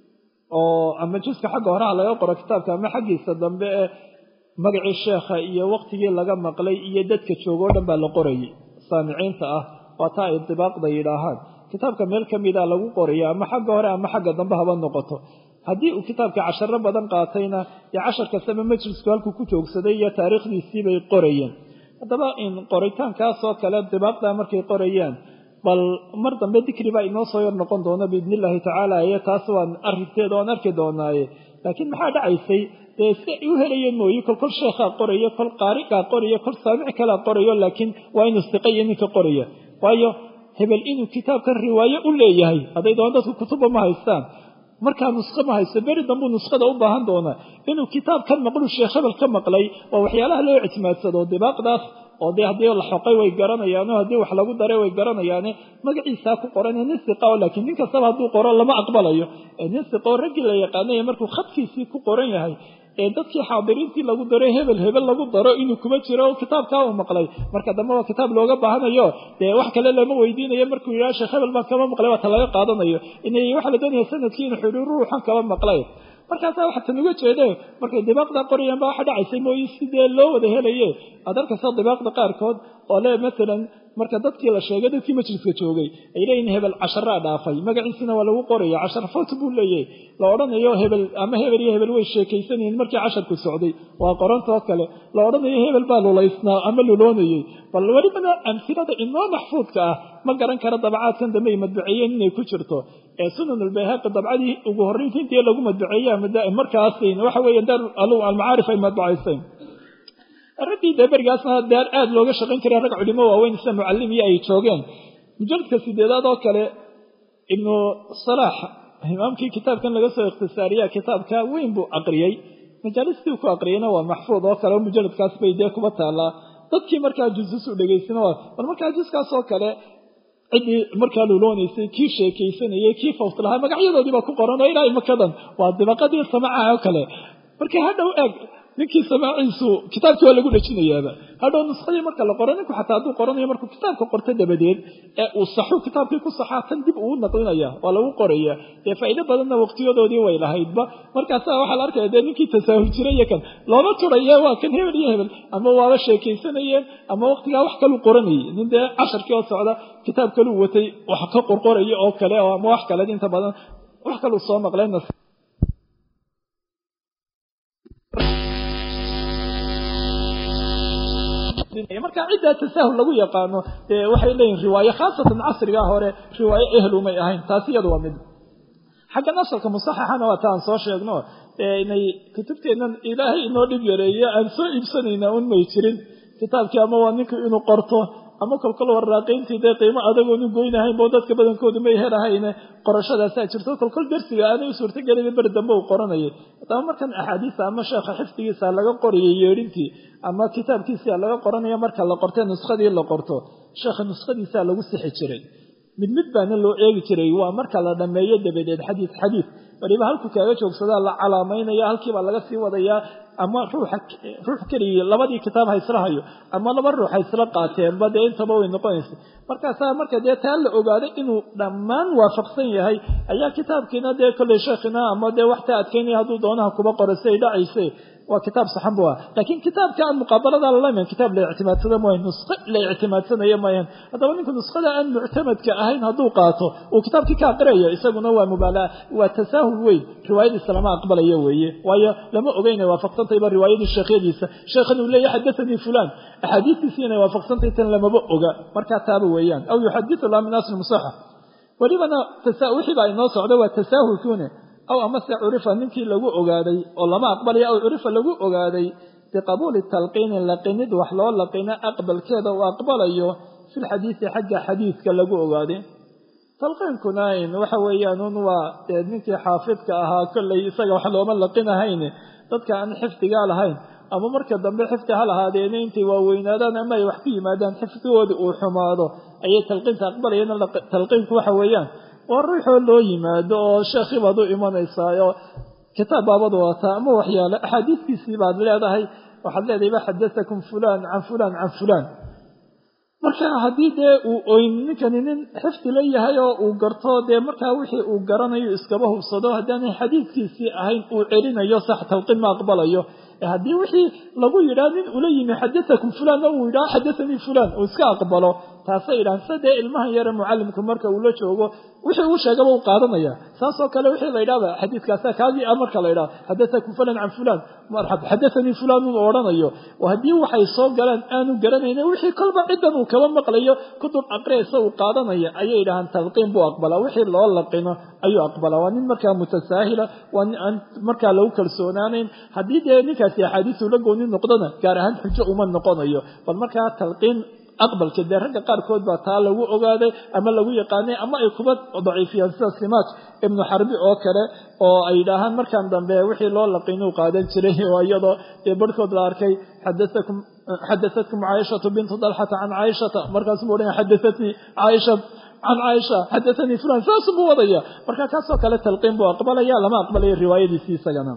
oo ama juska xagga horeha laga qoro kitaabka ama xaggiisa dambe ee magacii sheekha iyo waqtigii laga maqlay iyo dadka joogo o dhan baa la qorayay saamiciinta ah waa taa ay dibaaqda yidhaahaan kitaabka meel ka mida lagu qoraya ama xagga hore ama xagga dambe haba noqoto haddii uu kitaabka casharo badan qaatayna dee cashar kastaba majlisku halkuu ku joogsaday iyo taariikhdiisii bay qorayeen haddaba in qoritaankaasoo kale dibaaqda markay qorayaan bal mar dambe dikri baa inoo soo yar noqon doona biidni illaahi tacaala iyo taas waan arrinteeda waan arki doonaaye laakiin maxaa dhacaysay dee si ay u helayeen mooye kol kol sheekhaa qorayo kol qaarigaa qorayo kol saamic kalea qorayo laakiin waa inuu siqaya ninka qoraya waayo hebel inuu kitaabkan riwaayo u leeyahay hadday doona dadku kutuba ma haystaan markaa nusqo ma haysto beri dambuu nuskhada u baahan doonaa inuu kitaab ka maqlu sheekh hebel ka maqlay waa waxyaalaha loo ictimaadsado dibaaqdaas oo dee haddii la xoqay way garanayaan oo haddii wax lagu daray way garanayaane magaciisaa ku qoran nin siqa oo laakiin nin kastaba hadduu qoro lama aqbalayo nin siqa oo raggii la yaqaanay markuu khadkiisii ku qoran yahay ee dadkii xaadiriintii lagu daray hebel hebel lagu daro inuu kuma jiro oo kitaabkaa uu maqlay marka dambe waa kitaab looga baahanayo dee wax kale lama weydiinayo markuu yidhaha sheekh hebel baan kama maqlay waa ta laga qaadanayo inay waxaa la doonaya sanadkii inuu xidhi ruuxan kaba maqlay markaasaa waxa tan uga jeede markay dibaaqda qorayaan baa waxa dhacaysay mooye sidee loo wada helaye aad arkaysa dibaaqda qaarkood oo le masalan marka dadkii la sheegay dadkii majliska joogay ay leeyihin hebel casharaa dhaafay magaciisina waa lagu qoraya cashar foot buu leeyahay la odhanayo hebel ama hebel iyo hebel way sheekaysanayeen markii casharku socday waa qorantoo kale la odhanayo hebel baa lulaysnaa ama luloonayey bal welibana amsilada inoo maxfuudka ah ma garan kara dabacaadkan dambe ay madbaceeyeen inay ku jirto ee sunan albayhaqi dabcadii ugu horreynta intii lagu madbaceeyey markaas waxa weeye daar almacaarif ay madbacayseen raggii dee berigaasna daar aada looga shaqayn jiray rag culimo waaweyn sida mucalimiyo ay joogeen mujaladka sideedaad oo kale ibnu salaax imaamkii kitaabkan laga soo ikhtisaariya kitaabka weyn buu aqriyey majaalistii ku aqriyeyna waa maxfuud oo kale oo mujaladkaas bay dee kuba taallaa dadkii markaa jusus u dhegaysana waa bal markaa juskaas oo kale ciddii markaa luloonaysay kii sheekaysanayay kii fawt lahaa magacyadoodii baa ku qoran oo ilaa imakadan waa dibaqadii samacaha oo kale marka hadhow eeg ninkii samaaciisu kitaabkii waa lagu dhejinayaaba hadhow nuskhadii marka la qoro ninku xataa hadduu qoranayo markuu kitaabka qorto dabadeed ee uu saxu kitaabkii ku saxaa tan dib uu naqlinaya waa lagu qoraya dee faa'iido badanna waqtiyadoodii way lahaydba markaasa waxaa la arkaya dee ninkii tasaahul jiray iyo kan looma turaye waa kan hebel iyo hebel ama waaba sheekaysanayeen ama waqtigaa wax kaluu qoranayay nin dee casharkii oo socda kitaab kaluu watay wax ka qorqoraya oo kale ama wax kale inta badan wax kaluu soo maqleen marka ciddaa tasaahul lagu yaqaano waxay leeyihin riwaaye khaasatan casrigaa hore riwaaye ehlumay ahayn taasi iyadu waa mid xagga nasalka musaxaxana waa ta aan soo sheegno inay kutubteennan ilaahay inoo dhib yareeyo aan soo iibsanayna un may jirin kitaabkii ama waa ninku inuu qorto ama kolkol waraaqiyntii dee qiimo adagoonu goynahayn bo dadka badankoodu may helahayne qorashadaasaa jirto kolkol dersiga aanay u suurtagelin beri dambe uu qoranayay haddaba markan axaadiista ama sheekha xifdigiisa laga qoriyay yeedhintii ama kitaabkiisia laga qoranayo marka la qortay nuskadii la qorto sheekha nuskhadiisaa lagu sixi jiray mid mid baana loo eegi jiray waa marka la dhammeeyo dabadeed xadiid xadiid waliba halku kaaga joogsadaa la calaamaynaya halkiibaa laga sii wadayaa ama ruuxa ruux keligii labadii kitaab ha isla hayo ama laba ruux ha isla qaateenba dee intaba way noqonaysa markaasaa marka dee taa la ogaaday inuu dhammaan waafaqsan yahay ayaa kitaabkiina dee kolley sheekhina ama dee wax taa adkaynaya hadduu doonaha kuba qoray si ay dhacayse waa kitaab saxan bu ah laakiin kitaabka aan muqaabalada lalaman kitaab la ictimaadsada mooyan nuskho la ictimaadsanaya mooyan haddaba ninku nuskhada aan muctamadka ahayn hadduu qaato uu kitaabkii ka aqriyayo isaguna waa mubaalaa waa tasaahul weyn riwaayadiisa lama aqbalayo weeye waayo lama oga inay waafaqsantayba riwaayadii sheekhyadiisa sheekhan uu leeyahy xadathanii fulan axaadiistiisi inay waafaqsantay tan lamaba oga markaa taaba weeyaan aw yuxadisu la min asli musaxa welibana wixii baa inoo socda waa tasaahulkune aw amase curifa ninkii lagu ogaaday oo lama aqbalayo aw curifa lagu ogaaday biqabuuli talqiini laqinid wax loo laqina aqbalkeeda uu aqbalayo fi lxadiisi xagga xadiidka lagu ogaaday talqiinkuna waxa weeyaan un waa dee ninkii xaafidka ahaa kolley isaga wax looma laqinahayn dadka aan xifdigaa lahayn ama marka dambe xifdi ha lahaadeena intay waaweynaadaan ama ay wax ku yimaadaan xifdigooda uu xumaado ayay talqiinta aqbalayeen talqiinku waxa weeyaan waa ruuxoo loo yimaado oo sheekhii baad u imanaysaayoo kitaab baabad wadataa ama waxyaale axaadiiskiisii baad leedahay waxaad leedahay ba xadatakum fulaan can fulaan can fulaan marka haddii dee uu oyn ninkani nin xifdi la yahay oo uu garto dee markaa wixii uu garanayo iskaba hubsado haddaanay xadiidkiisii ahayn uu celinayo sax talqiin ma aqbalayo haddii wixii lagu yidhaha nin ula yimi xadatakum fulaan o uu yidhaha xadathanii fulaan uu iska aqbalo taasay yidhahan sida dee ilmahan yare mucallimku marka uu la joogo wixii uu sheegaba uu qaadanaya saasoo kale wixii la yidhahda xadiidkaasa kaagii ah marka la yidhaha xadatakum fulan can fulaan marxab xadathanii fulaan uu odhanayo oo haddii waxay soo galaan aanu garanayna wixii kolba ciddan uu kaba maqlayo kutub aqriyaysa uu qaadanaya ayay yidhahaan talqiin buu aqbalaa wixii loo laqino ayuu aqbalaa waa nin markaa mutasaahila waa nin aan markaa lagu kalsoonaanayn haddii dee ninkaasi axaadiisu la gooni noqdona gaar ahaan xujo uma noqonayo bal markaa talqiin aqbalka dee ragga qaarkood baa taa lagu ogaaday ama lagu yaqaanay ama ay kuba daciifiyaan sida simaaj ibnu xarbi oo kale oo ay yidhaahaan markan dambe wixii loo laqinuu qaadan jiray oo iyadoo dee barhkood la arkay xadaakum xadaatkum caaishatu bintu dalxata can caaishata markaasuu odhanaya xadaatnii caaisha can caaisha xadathanii fulan saasuu buu wadaya marka kaasoo kale talqiin buu aqbalaya lama aqbalayo riwaayadiisii isagana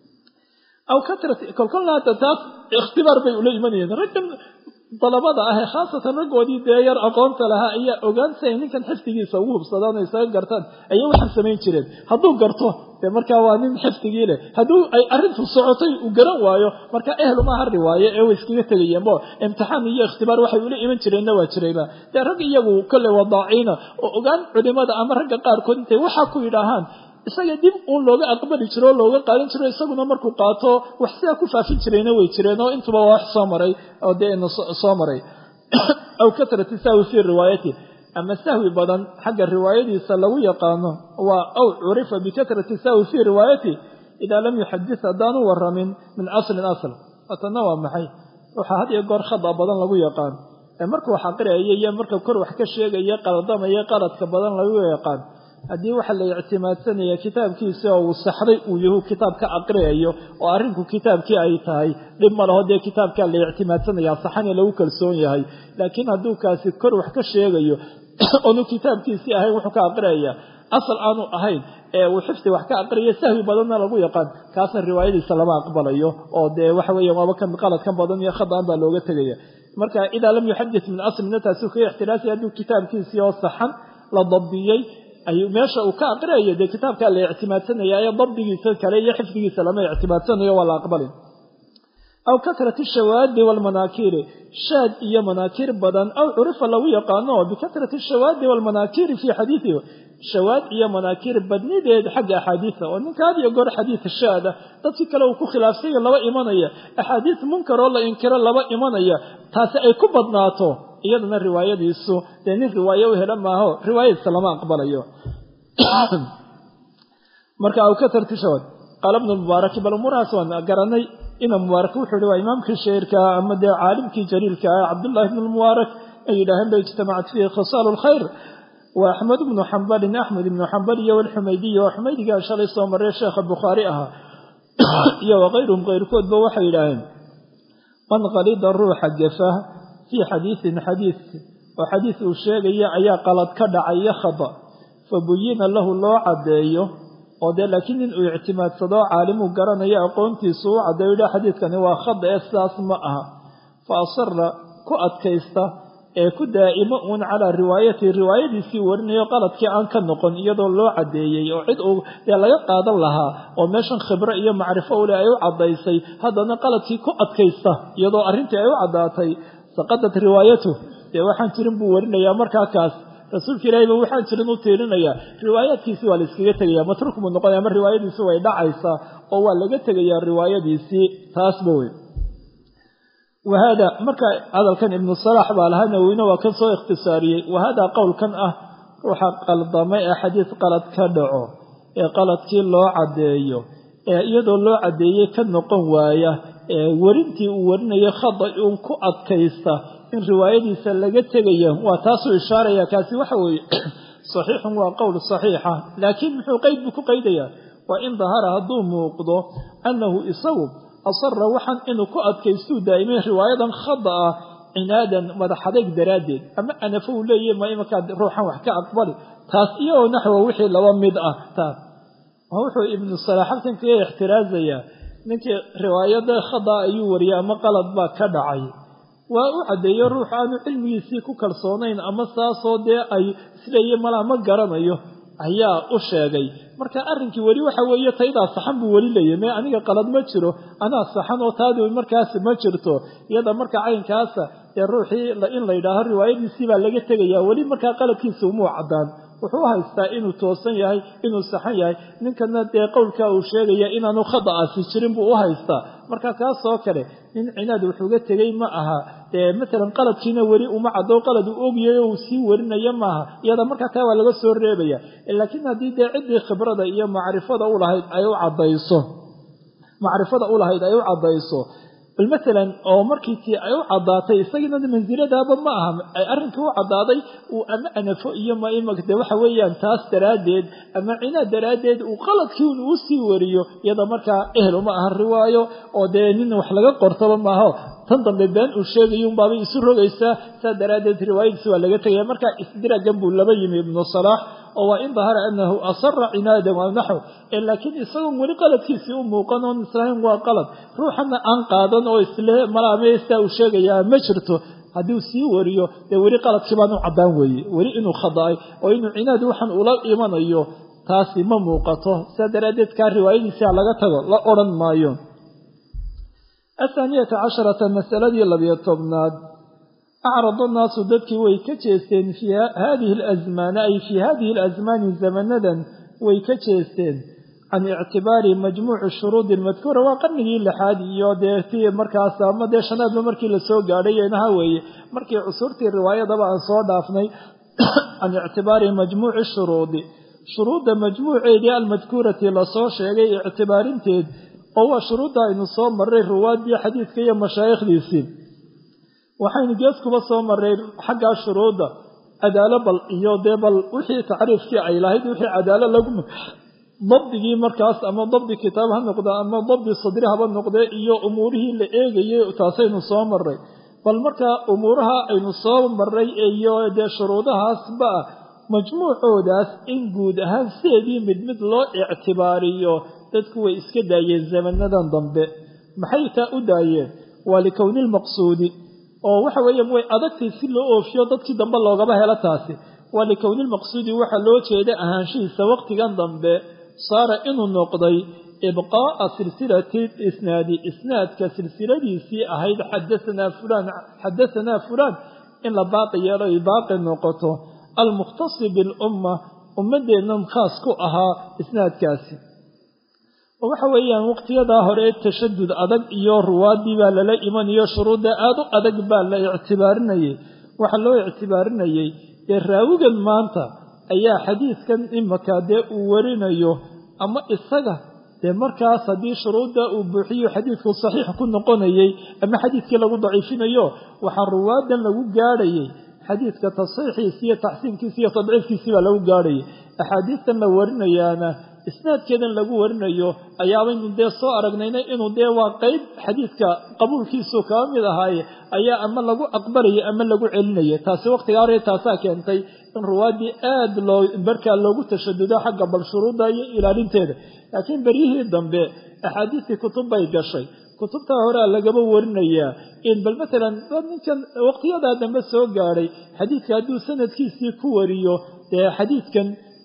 aw katrat kolkolna hadda taas ikhtibaar bay ula imanayeen raggan dalabada ah ee khaasatan raggoodii dee yar aqoonta lahaa ayaa ogaansaya ninkan xifdigiisa ugu hubsadaan o isaga gartaan ayay waxaan samayn jireen hadduu garto dee markaa waa nin xifdigii leh hadduu ay arrintu socotay uu garan waayo markaa ehel uma hari waayo ee way iskaga tegayeenbo imtixaan iyo ikhtibaar waxay ula iman jireenna waa jirayba dee rag iyagu kolley wadaaciina oo ogaan culimada ama ragga qaarkood intay waxaa ku yidhaahaan isaga dib uun looga aqbali jiro oo looga qaadan jiro isaguna markuu qaato wax sidaa ku faafin jirayna way jireen oo intuba waa wax soo maray oo dee ina soo maray aw kasrati sahwi fii riwaayati ama sahwi badan xagga riwaayadiisa lagu yaqaano waa aw curifa bikasrati sahwi fii riwaayati idaa lam yuxadis haddaanu waramin min aslin asl watanna waa maxay waxaa had iyo goor khada badan lagu yaqaan ee markuu wax aqriyayo iyo marka kor wax ka sheegaya qaldamaya qaladka badan lagu yaqaan haddii waxa la ictimaadsanaya kitaabkiisa oo uu saxday uu yahu kitaab ka aqriyayo oo arrinku kitaabkii ay tahay dhib ma laho dee kitaabkaa la ictimaadsanaya saxane lagu kalsoon yahay laakiin hadduu kaasi kor wax ka sheegayo oonu kitaabkiisii ahayn wuxuu ka aqriyaya asal aanu ahayn ee uu xifdi wax ka aqriya sahwi badanna lagu yaqaan kaasna riwaayadiisa lama aqbalayo oo dee waxa weeya waaba kan qaladkan badan iyo khadaan baa looga tegaya marka idaa lam yuxadis min aslina taasi kaga ixtiraasaya hadduu kitaabkiisii oo saxan la dabdiyey ayuu meesha uu ka aqriyayo dee kitaabkaa la ictimaadsanaya ee dabdigiisa kale iyo xifdigiisa lama ictimaadsanayo waa la aqbalin aw kasrati shawaadi walmanaakiiri shaad iyo manaakiir badan aw curifa lagu yaqaano bikasrati shawaadi walmanaakiiri fii xadiidihi shawaad iyo manaakiir badnideed xagga axaadiisa oo ninka had iyo goor xadiid shaada dadkii kale uu ku khilaafsanya laba imanaya axaadiis munkaroo la inkiro laba imanaya taasi ay ku badnaato iyadana riwaayadiisu dee nin riwaaye u hela maaho riwaayadiisa lama aqbalayo marka aw kasrati shawaad qaala bnu mubaaraki bal umuurahaas waan garanay ina mubaarak wuxuu ihi waa imaamkii shairka ama dee caalimkii jaliilka ah cabdullahi bnu lmubaarak ay yidhaaheen ba ijtamacat fiihi khisaalu lkhayr wa axmed bnu xambalin axmed ibnu xambal iyo walxumaydiya waa xumaydigaa shalay soo marray sheekha bukhaari ahaa iyo wakayruhum kayrkoodba waxay yidhaaheen man qalida ruuxa gafa fii xadiisin xadiis oo xadiis uu sheegaya ayaa qalad ka dhacaya khada fa buyina lahu loo caddeeyo oo dee laakiin nin uu ictimaadsado caalimuu garanayo aqoontiisu u caddeeyo yidha xadiidkani waa khada ee sidaas ma aha fa asara ku adkaysta ee ku daa'imo uun calaa riwaayatihi riwaayadiisii warinayo qaladkii aan ka noqon iyadoo loo caddeeyey oo cid uu dee laga qaadan lahaa oo meeshan khibre iyo macrifo ule ay u caddaysay haddana qaladkii ku adkaysta iyadoo arrintii ay u caddaatay saqadat riwaayatu dee waxaan jirin buu warinayaa markaa kaas rasuulka ilaahiba waxaan jirin u tiirinayaa riwaayaadkiisii waa la iskaga tegaya matruuk buu noqonaya ama riwaayadiisii way dhacaysaa oo waa laga tegayaa riwaayadiisii taasba wey wahada marka hadalkan ibnu salaax baa lahaa nawowine waa kan soo ikhtisaariyey wahada qowlkan ah ruuxa qaldamay ee xadiis qalad ka dhaco ee qaladkii loo caddeeyo ee iyadoo loo caddeeyey ka noqon waaya ee werintii uu warinayo khada uun ku adkaysta in riwaayadiisa laga tegaya waa taasuu ishaaraya kaasi waxa weeye saxiixun waa qowl saxiixa laakiin muxuu qeyd buu ku qaydayaa waa in dahara hadduu muuqdo annahu isagu asara waxaan inuu ku adkaystuu daa'imay riwaayadan khada ah cinaadan madaxadayg daraaddeed ama anafo uu leeyahy ma imankaa ruuxan wax ka aqbali taas iyagoo naxwa wixii laba mid ah taas wuxuu ibnu salaax halkan kaga ixtiraazayaa ninkii riwaayada khada ayuu wariyay ama qalad baa ka dhacay waa u caddeeyo ruux aanu cilmigiisii ku kalsoonayn ama saasoo dee ay isleeya malaa ma garanayo ayaa u sheegay marka arrinkii weli waxa weeye taydaa saxan buu weli leeyahy mee aniga qalad ma jiro anaa saxan oo taadi markaas ma jirto iyada marka caynkaasa ee ruuxii in la yidhaaho riwaayadiisii baa laga tegayaa weli markaa qaladkiisa umuu caddaan wuxuu u haystaa inuu toosan yahay inuu saxan yahay ninkana dee qowlkaa uu sheegaya inaanu khada'aasi jirin buu u haystaa marka kaasoo kale nin cinaad wuxuuga tegey ma aha dee matalan qaladkiina weli uma caddo qalad uu ogyahay uu sii warinaya maaha iyada markaa taa waa laga soo reebaya laakiin haddii dee ciddii khibrada iyo macrifada u lahayd ay u caddayso macrifada u lahayd ay u caddayso bal matalan oo markii tii ay u caddaatay isagiina mansiladaaba ma aha ay arrinkii u caddaaday uu ama anafo iyo maimade waxa weeyaan taas daraaddeed ama cinaad daraaddeed uu qaladkii un uu sii wariyo iyada markaa ehel uma aha riwaayo oo dee nin wax laga qortaba maaho tan dambe been uu sheegayo unbaabay isu rogaysaa saa daraaddeed riwaayadiisi waa laga tegaya marka isdiraagan buu laba yimi ibnu salaax oo waa in dahara anahu asara cinaadan waa naxw laakiin isagoon weli qaladkiisii u muuqan oon islahayn waa qalad ruuxana aan qaadan oo isle malaamestaa uu sheegayaa ma jirto haddii sii wariyo dee weli qaladkii baan u caddaan weeye weli inuu khada'ay oo inuu cinaad waxaan ula imanayo taasi ma muuqato saa daraaddeed kaa riwaayadiisia laga tago la odhan maayo athaaniyata casharata masaladii labiyo tobnaad acrada naasu dadkii way ka jeesteen fii hadihi alasmaani ay fii hadihi alasmaani zamanadan way ka jeesteen can ictibaari majmuuci shuruudi lmadkuura waa qarnigii lixaad iyo dee tii markaas ama dee shanaadba markii lasoo gaadhay inaha weeye markii cusurtii riwaayadaba aan soo dhaafnay can ictibaari majmuuci shuruudi shuruudda majmuuceedii almadkuurati lasoo sheegay ictibaarinteed oo waa shuruudda aynu soo marray ruwaaddii xadiidka iyo mashaayikhdiisii waxaynu gees kuba soo marray xaggaa shuruudda cadaalo bal iyo dee bal wixii tacriifkii ay lahayd wixii cadaalo lagu dabdigii markaas ama dabdi kitaab ha noqda ama dabdi sadri haba noqdee iyo umuurihii la eegayay taasaynu soo marray bal markaa umuuraha aynu soo marray iyo dee shuruudahaasba majmuucoodaas in guud ahaan sideedii mid mid loo ictibaariyo dadku way iska daayeen zamanadan dambe maxay taa u daayeen waa likowni lmaqsuudi oo waxa weeyaan way adagtay si loo oofiyo dadkii dambe loogaba helo taasi waa likowni lmaqsuudi waxaa loo jeeda ahaanshihiisa waqtigan dambe saara inuu noqday ibqaa'a silsilati isnaadi isnaadka silsiladiisii ahayd xadaanaa fulaan xadahanaa fulaan in la baaqi yeelo ay baaqi noqoto almukhtasi bilumma ummaddeennan khaas ku ahaa isnaadkaasi oo waxa weeyaan waqtiyadaa hore tashadud adag iyo ruwaaddii baa lala imanayo shuruudda aada u adag baa la ictibaarinayay waxaa loo ictibaarinayay dee raawigan maanta ayaa xadiidkan imaka dee uu warinayo ama isaga dee markaas haddii shuruudda uu buuxiyo xadiidku saxiix ku noqonayay ama xadiidkii lagu daciifinayo waxaa ruwaaddan lagu gaadhayay xadiidka tasxiixiisi iyo taxsiinkiisi iyo tadciifkiisii baa lagu gaadhayay axaadiistan la warinayaana isnaadkeedan lagu warinayo ayaabaynu dee soo aragnayna inuu dee waa qeyb xadiidka qabuulkiisu kaba mid ahaaye ayaa ama lagu aqbalayay ama lagu celinaya taasi waqtigaa hore taasaa keentay in ruwaaddii aad loo barkaa loogu tashadudo xagga bal shuruudda iyo ilaalinteeda laakiin beryihii dambe axaadiistii kutub bay gashay kutubtaa horea lagaba warinayaa in bal matalan ninkan waqtiyadaa dambe soo gaadhay xadiidka hadduu sanadkiisii ku wariyo dee xadiidkan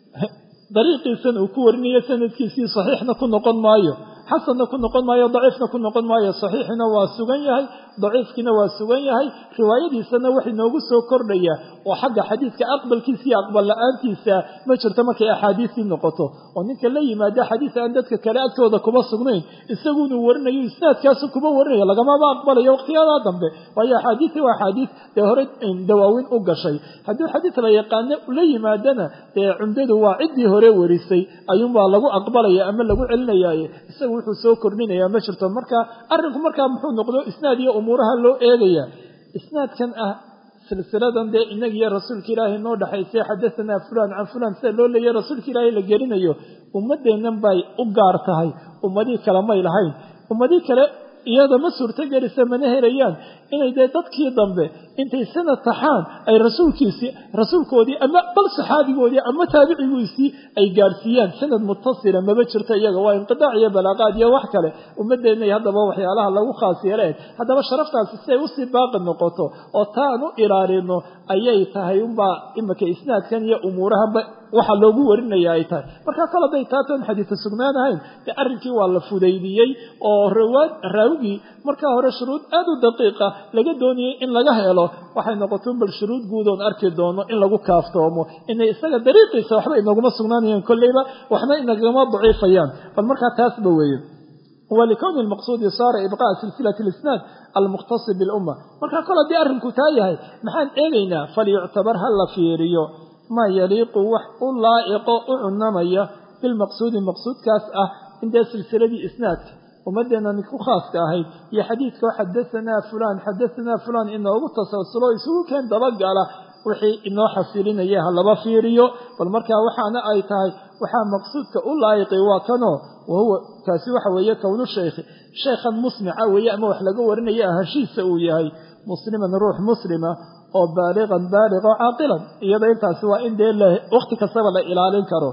dariiqiisan uu ku warinayo sanadkiisii saxiixna ku noqon maayo xasanna ku noqon maayo daciifna ku noqon maayo saxiixina waa sugan yahay daciifkiina waa sugan yahay riwaayadiisana wax inoogu soo kordhaya oo xagga xadiidka aqbalkiisa iyo aqbal la-aantiisa ma jirto markay axaadiistii noqoto oo ninka la yimaada xadiis aan dadka kale agtooda kuma sugnayn isagunuu warinayo isnaadkaasu kuma warinayo lagamaba aqbalayo waqtiyadaa dambe waayo axaadiisi waa axaadiis dee hore dawaawin u gashay haddii xadiis la yaqaano la yimaadana dee cumdadu waa ciddii hore warisay ayuunbaa lagu aqbalaya ama lagu celinayaaye isagu wuxuu soo kordhinayaa ma jirto marka arrinku markaa muxuu noqdo isnaad iyo umuuraha loo eegaya isnaadkan ah silsiladan dee inag iyo rasuulka ilaahay noo dhexaysay xadahanaa fulaan can fulaan sida loo leeyahy rasuulka ilaahay la gelinayo ummaddeennan bay u gaar tahay ummadii kale may lahayn ummadii kale iyada ma suurtogelisa mana helayaan inay dee dadkii dambe intay sanad taxaan ay rasuulkiisii rasuulkoodii ama bal saxaabigoodii ama taabicigiisii ay gaadhsiiyaan sanad mutasila maba jirto iyaga waa inqidaac iyo balaaqaad iyo wax kale ummadeenna haddaba waxyaalaha lagu khaas yeeleen haddaba sharaftaasi siday usii baaqi noqoto oo taan u ilaalino ayay tahay unbaa imika isnaadkan iyo umuurahanba waxa loogu warinaya ay tahay markaa kol hadday taatoon xadiisa sugnaan ahayn dee arrinkii waa la fudaydiyey oo raawigii markaa hore shuruud aad u daqiiqa laga doonayay in laga helo waxay noqotoon bal shuruud guudoon arki doono in lagu kaaftoomo inay isaga dariiqiisa waxba inaguma sugnaanayaan kolleyba waxna inagama daciifayaan bal markaa taasba weeye walikowni lmaqsuudi saara ibqaa silsilati lisnaad almukhtasib bilumma markaa kol haddii arrinku taa yahay maxaan eegaynaa falyuctabar ha la fiiriyo maa yaliiqu wax u laa'iqo u cunamaya bilmaqsuudi maqsuudkaas ah intee silsiladii isnaadka ummadeennan ku khaaska ahayd iyo xadiidkao xadahanaa fulaan xadahanaa fulaan inoogu tasalsulo isugu keen dabagala wixii inoo xasilinaya ha laba fiiriyo bal markaa waxaana ay tahay waxaa maqsuudka u laa'iqay waa kanoo wahuwa kaasi waxa weeye kownu shaykhi sheekhan musmica weeye ama wax laga warinaya ahashiisa uu yahay musliman ruux muslima oo baaliqan baaliq oo caaqilan iyada intaasi waa in dee waqti kastaba la ilaalin karo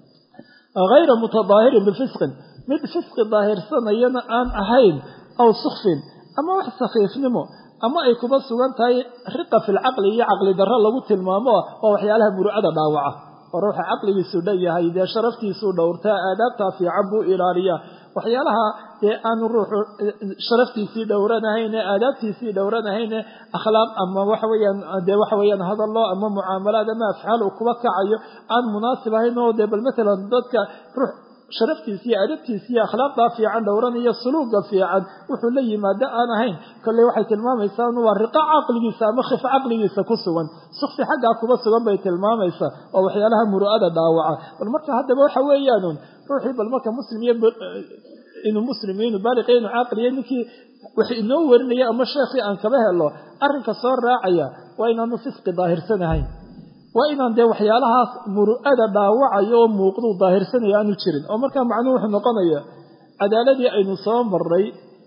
hayra mutadaahirin bifisqin mid fisqi daahirsanayana aan ahayn aw sukfin ama wax sakhiifnimo ama ay kuba sugan tahay riqa fi lcaqli iyo caqli darro lagu tilmaamo waa waxyaalaha murucada dhaawaca oo ruuxa caqligiisu dhan yahay dee sharaftiisuu dhowrtaa aadaabtaa fiican buu ilaaliyaa waxyaalaha dee aanu ruuxu sharaftiisii dhowranahayne aadaabtiisii dhowranahayne akhlaaq ama waxa weyaan dee waxa weyaan hadallo ama mucaamalaad ama afcaal uu kuba kacayo aan munaasib ahayn oo dee bal matalan dadka ruux sharaftiisa iyo adabtiisa iyo akhlaaqdaa fiican dhowranaya suluuga fiican wuxuu la yimaado aan ahayn kolley waxay tilmaamaysaa waa riqa caqligiisa ama khif caqligiisa ku sugan sukfi xaggaa kuba sugan bay tilmaamaysaa oo waxyaalaha muru'ada dhaawaca bal marka haddaba waxa weeyaanun ruuxii bal marka muslim iyo inuu muslim iyo inuu baaliq iyo inuu caaqil iyo ninkii wax inoo warinaya ama sheekhii aan kaba helo arrinka soo raacaya waa inaanu fisqi daahirsanahayn waa inaan dee waxyaalahaas muru'ada dhaawacayo oo muuqduu daahirsanaya aanu jirin oo markaa macnuhu wuxuu noqonaya cadaaladii aynu soo marray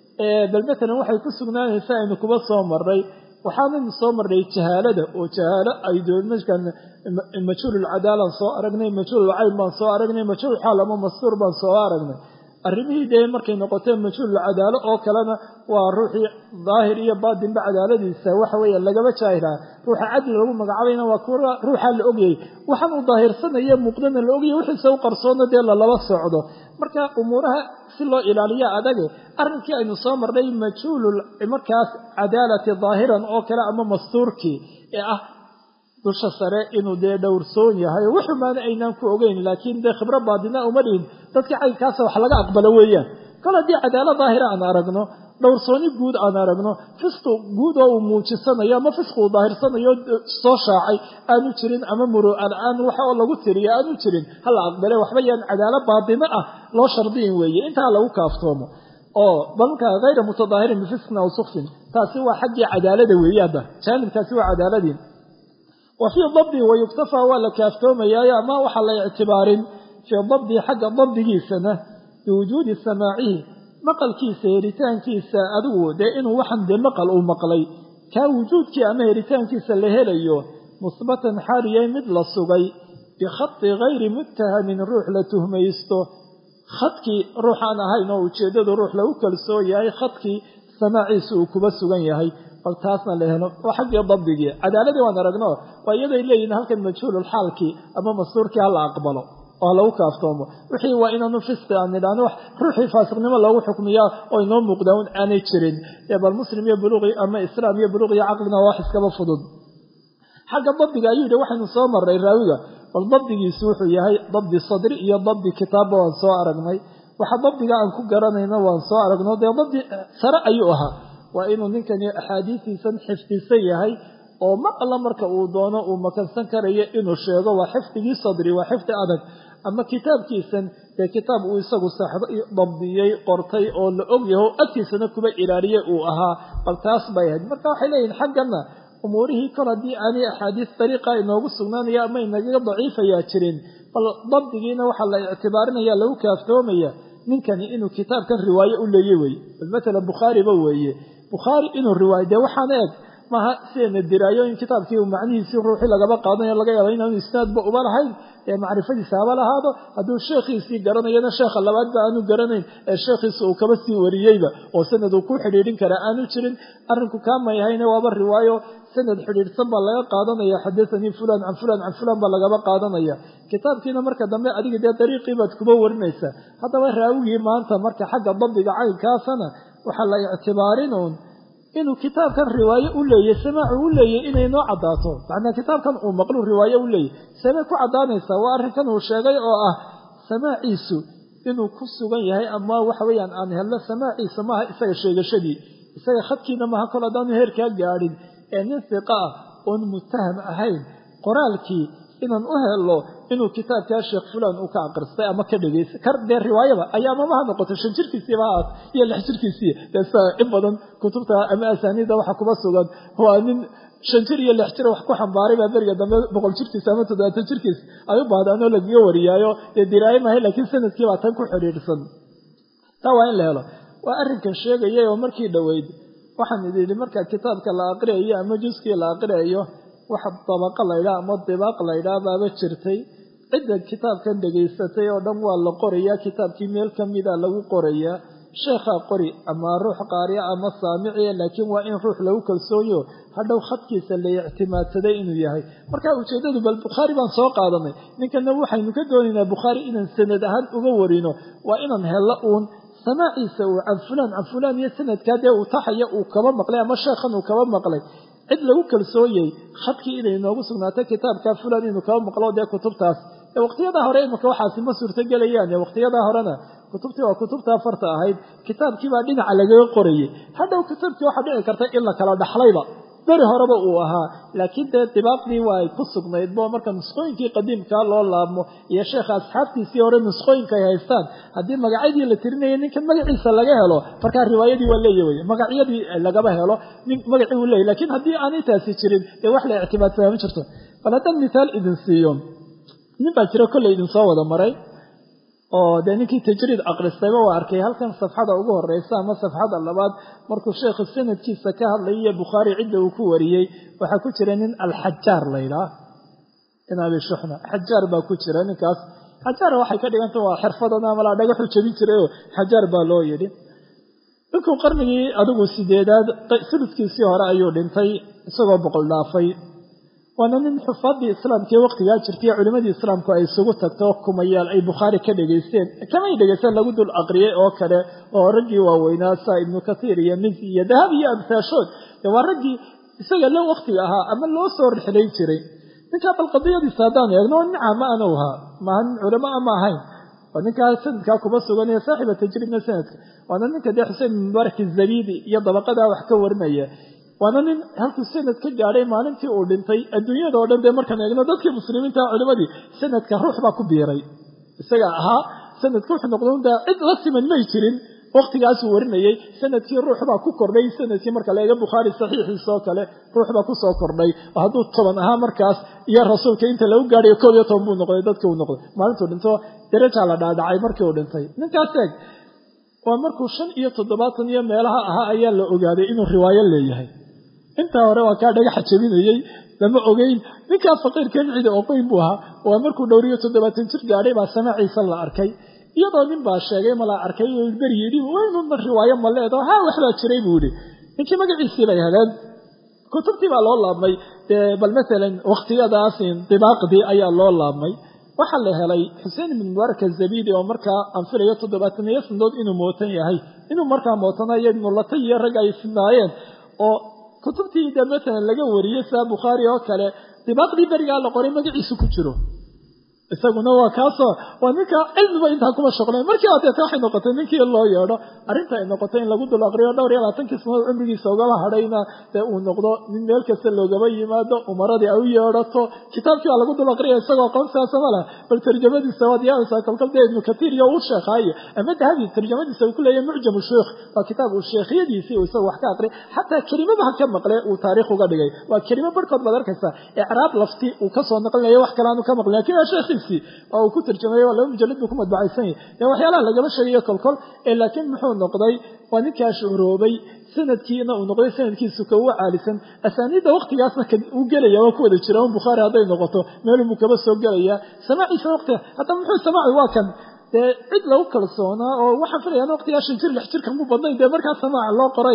bal matalan waxay ku sugnaanaysa aynu kuba soo marray waxaanaynu soo marray jahaalada oo jahaalo ay doonkan majhuululcadaalaan soo aragnay majhuululcayn baan soo aragnay majhuul xaal ama mastuur baan soo aragnay arrimihii dee markay noqotee majhuul cadaalo oo kalena waa ruuxii daahir iyo baatinba cadaaladiisa waxa weeye lagaba jaahilaa ruuxa cadli lagu magacaabayna waa kuwa ruuxaa la ogyay waxaan uu daahirsanaya muuqdana la ogayay wixiisa u qarsoona dee lalaba socdo marka umuuraha si loo ilaaliya adage arrinkii aynu soo marnay majhuulul markaas cadaalati daahiran oo kale ama mastuurkii ee ah dusha sare inuu dee dhowrsoon yahay oo wuxumaana aynaan ku ogeyn laakiin dee khibro baadina uma dhihin dadka caynkaasa wax laga aqbalo weeyaan kol haddii cadaalo daahira aan aragno dhowrsooni guud aan aragno fisqi guud oo uu muujisanayo ama fisqi uu daahirsanayo soo shaacay aanu jirin ama muru'ala-aan waxa oo lagu tiriya aanu jirin hala aqbale waxba yaan cadaalo baadino ah loo shardiyin weeye intaa lagu kaaftoomo oo balka hayra mutadaahirin bifisqin aw sukfin taasi waa xaggii cadaalada weeye hadda jaanibkaasi waa cadaaladii wa fii dabdi wayuktafaa waa la kaaftoomayaayo ama waxaa la ictibaarin fii dabdi xagga dabdigiisana biwujuudi samaacihi maqalkiisa heritaankiisa adigu dee inuu waxan dee maqal uu maqlay kaa wujuudkii ama heritaankiisa la helayo musbatan xaaliyay mid la sugay bikhadi gayri muttahamin ruux la tuhmaysto khadkii ruuxaan ahayn oo ujeeddadu ruux lagu kalsoon yahay khadkii samaaciisa uu kuba sugan yahay bal taasna la helo waa xaggii dabdigii cadaaladii waan aragno waa iyaday leeyihin halkan majhuululxaalkii ama mastuurkii hala aqbalo oo lagu kaaftoomo wixii waa inaanu fisqi aan nidhaahno wax ruuxii faasiqnimo loogu xukmiyaa oo inoo muuqdaa un aanay jirin ee bal muslim iyo buluuqi ama islaam iyo buluuq iyo caqlina waa wax iskaba fudud xagga dabdiga ayuu yidhi waxaynu soo marray raawiga bal dabdigiisu wuxuu yahay dabdi sadri iyo dabdi kitaabba waan soo aragnay waxa dabdiga aan ku garanayna waan soo aragno dee dabdi sare ayuu ahaa waa inuu ninkani axaadiistiisan xifdisan yahay oo ma alla marka uu doono uu makansan karayo inuu sheego waa xifdigii sadri waa xifdi adag ama kitaabkiisan dee kitaab uu isagu saxdo dabdiyey qortay oo la og yaho agtiisana kuba ilaaliyey uu ahaa bal taas bay ahayd marka waxay leeyihin xaggana umuurihii kol haddii aanay axaadiis dariiqa inoogu sugnaanaya ama inagaga daciifayaa jirin bal dabdigiina waxaa la ictibaarinaya lagu kaaftoomaya ninkani inuu kitaabkan riwaaye u leeye weye bal matalan bukhaariba weeye bukhaari inuu riwaayo dee waxaana eg maaha sideena diraayo in kitaabkii macnihiisii ruuxii lagaba qaadanayo laga yaaba inaanu isnaadba uba lahayn ee macrifadiisa haba lahaado hadduu sheekhiisii garanayana sheekha labaadba aanu garanayn ee sheekhiisa uu kaba sii wariyeyba oo sanad uu ku xidhiidhin karaa aanu jirin arrinku kaamayahayna waaba riwaayo sanad xidhiidhsan baa laga qaadanaya xadathanii fulan can fulan can fulan baa lagaba qaadanaya kitaabkiina marka dambe adiga dee dariiqii baad kuba warinaysaa haddaba raawigii maanta marka xagga dabdiga caynkaasana waxaa la ictibaarinuun inuu kitaabkan riwaaye u leeyay samaacu u leeyay inay noo caddaato macnaa kitaabkan uu maqlu riwaaye u leeyay samee ku caddaanaysaa waa arrinkan uu sheegay oo ah samaaciisu inuu ku sugan yahay ama waxa weeyaan aan helno samaaciisa maaha isaga sheegashadii isaga khadkiina maaha kol haddaanu heerkaa gaadhin ee nin fiqa ah oon mutaham ahayn qoraalkii inaan u helo inuu kitaabkaa sheekh fulan uu ka aqristay ama ka dhegeysta kar dee riwaayada ayaa mamaha noqoto shan jirkiisiiba haat iyo lix jirkiisii dee sa in badan kutubta ama asaaniida waxa kuba sugan waa nin shan jir iyo lix jir wax ku xambaaray baa beriga dambe boqol jirkiisa ama toddobaatan jirkiis ay u baahdaan oo lagaga wariyaayo dee diraaye mahay laakiin sanadkii baa tan ku xidhiidhsan taa waa in la helo waa arrinkan sheegayay oo markii dhoweyd waxaan idin yidhi marka kitaabka la aqriyayo ama juskii la aqriyayo waxa dabaqa laydhaa ama dibaaq laydhaa baaba jirtay cidda kitaabkan dhegaysatay oo dhan waa la qorayaa kitaabkii meel ka mida lagu qorayaa sheekhaa qori ama ruux qaariya ama saamiciya laakiin waa in ruux lagu kalsoonyo hadhow khadkiisa la ictimaadsaday inuu yahay marka ujeeddadu bal bukhaari baan soo qaadanay ninkana waxaynu ka doonaynaa bukhaari inaan sanad ahaan uga warino waa inaan hello uun samaaciisa uu can fulaan can fulaan iyo sanadkaa dee uu taxaya uu kaba maqlay ama sheekhan uu kaba maqlay cid lagu kalsoonyay khadkii inay noogu sugnaato kitaabka fulan inuu kaba maqlo dee kutubtaas ee waqtiyadaa hore imika waxaasi ma suurtogelayaan waqtiyadaa horena kutubtii waa kutubtaa farta ahayd kitaabkiibaa dhinaca lagaga qorayay hadhow kitaabkii waxaa dhici karta in la kala dhaxlayba beri horeba uu ahaa laakiin dee dibaaqdii waa ay ku sugnayd bo marka nusqooyinkii qadiimkaa loo laabmo iyo sheekha asxaabtiisii hore nusqooyinka ay haystaan haddii magacyadii la tirinaya ninkan magaciisa laga helo markaa riwaayadii waa leeya wey magacyadii lagaba helo nin magacii uu leeyay lakiin haddii aanay taasi jirin dee wax la ictimaadsadaa ma jirto bal haddaan mithaal idin siiyo nin baa jiro kolley idin soo wada maray oo dee ninkii tajriid aqristayba waa arkay halkan safxada ugu horeysa ama safxada labaad markuu sheekhu sanadkiisa ka hadlayiyo bukhaari cidda uu ku wariyey waxaa ku jira nin alxajaar laydhaah in abi shuxna xajaar baa ku jira ninkaas xajaar waxay ka dhiganta waa xirfadan amalaa dhagaxu jebin jirayoo xajaar baa loo yidhi ninkuu qarnigii adigu sideedaad suluskiisii hore ayuu dhintay isagoo boqol dhaafay waana nin xufaadii islaamka ee waqtigaa jirtay culimadii islaamku ay isugu tagto kumayaal ay bukhaari ka dhegaysteen kamay dhegaysteen lagu dul aqriyay oo kale oo raggii waaweynaa saa ibnu kathiir iyo mizi iyo dahab iyo amsaashood dee waa raggii isaga lo waqtiga ahaa ama loo soo rixlayn jiray ninkaa bal qadiyadiisa haddaan eegno nica ma anu ahaa maaha nin culamo ama ahayn waa ninkaa sanadkaa kuma suganaya saaxiba tajriidna sanadka waana ninka dee xuseen bin mubaarak izabidi iyo dabaqadaa wax ka warinaya waana nin halkuu sanad ka gaadhay maalintii uu dhintay adduunyada oo dhan dee markaan eegno dadkii muslimiinta culimadii sanadka ruux baa ku biiray isaga ahaa sanadka wuxuu noqda daa cid la siman may jirin waqtigaasuu warinayey sanadkii ruux baa ku kordhay sanadkii marka la eega bukhaari saxiixiisa oo kale ruux baa kusoo kordhay oo hadduu toban ahaa markaas iyo rasuulka inta lagu gaadhayo koob iyo toban buu noqday dadkii uu noqday maalintuu dhinto darajaa la dhaadhacay markii uu dhintay ninkaas eeg waa markuu shan iyo toddobaatan iyo meelaha ahaa ayaa la ogaaday inuu riwaayo leeyahay intaa hore waa kaa dhagaxa jabinayey lama ogeyn ninkaa faqiirkan cidi oqoyn buu ahaa waa markuu dhowriyo toddobaatan jir gaadhay baa samaaciisa la arkay iyadoo nin baa sheegay ma la arkay beri yidhi waynuna riwaayo ma leedo ha waxbaa jiray buu yidhi ninkii magaciisii bay heleen kutubtii baa loo laabmay bal maalan wakhtiyadaas dibaaqdii ayaa loo laabmay waxaa la helay xuseen ibn mubaarak azabidi oo markaa aan filayo toddobaataniyo sanadood inuu mootan yahay inuu markaa mootanayo ibnulata iyo rag ay sinaayeen oo kutubtii de maalan laga wariyey saa bukhaari oo kale dibaaqdii berigaa la qoray magaciisu ku jiro isaguna waa kaasoo waa ninka cilmiba intaa kuma shaqlay markii adeeta waxay noqotay ninkii loo yeedho arrinta ay noqotay in lagu dul aqriyo dhowr iyo labaatankii sanadood cumrigiisa ugaba hadhayna dee uu noqdo nin meel kasta loogaba yimaado umaradii ay u yeedhato kitaabkii baa lagu dul aqriya isagoo aqoonsigaasa ma leh bal tarjamadiisa waad yaabaysaa kolkol dee ibnu katiir iyo uu sheekaaye ama dahabi tarjamadiisa uu ku leeyahay mucjamu sheikh waa kitaab uu sheekhyadiisii uu isaga wax ka aqriy xataa kelimadaha ka maqle uu taariikh uga dhigay waa kelimo barhkood baad arkaysaa icraab lafti uu kasoo naqlinayo wax kale aanu ka maqlin lakin waa sheekhiisii oo uu ku tarjamay waa laba mujalad buu ku madbacaysan yahy dee waxyaalaha lagama sheegayo kolkol ee laakiin muxuu noqday waa ninkaa shuhroobay sanadkiina uu noqday sanadkiisu ka uga caalisan asaaniidda waktigaasna uu gelaya waa ku wada jira un bukhaari hadday noqoto meelunbuu kaba soo gelaya samaaciisa waqtiga haddaba muxuu samaaci waa kan dee cid lagu kalsoonaa oo waxaan filayaan waqtigaa shan jir lix jirkan mu badnayn dee markaa samaaca loo qoray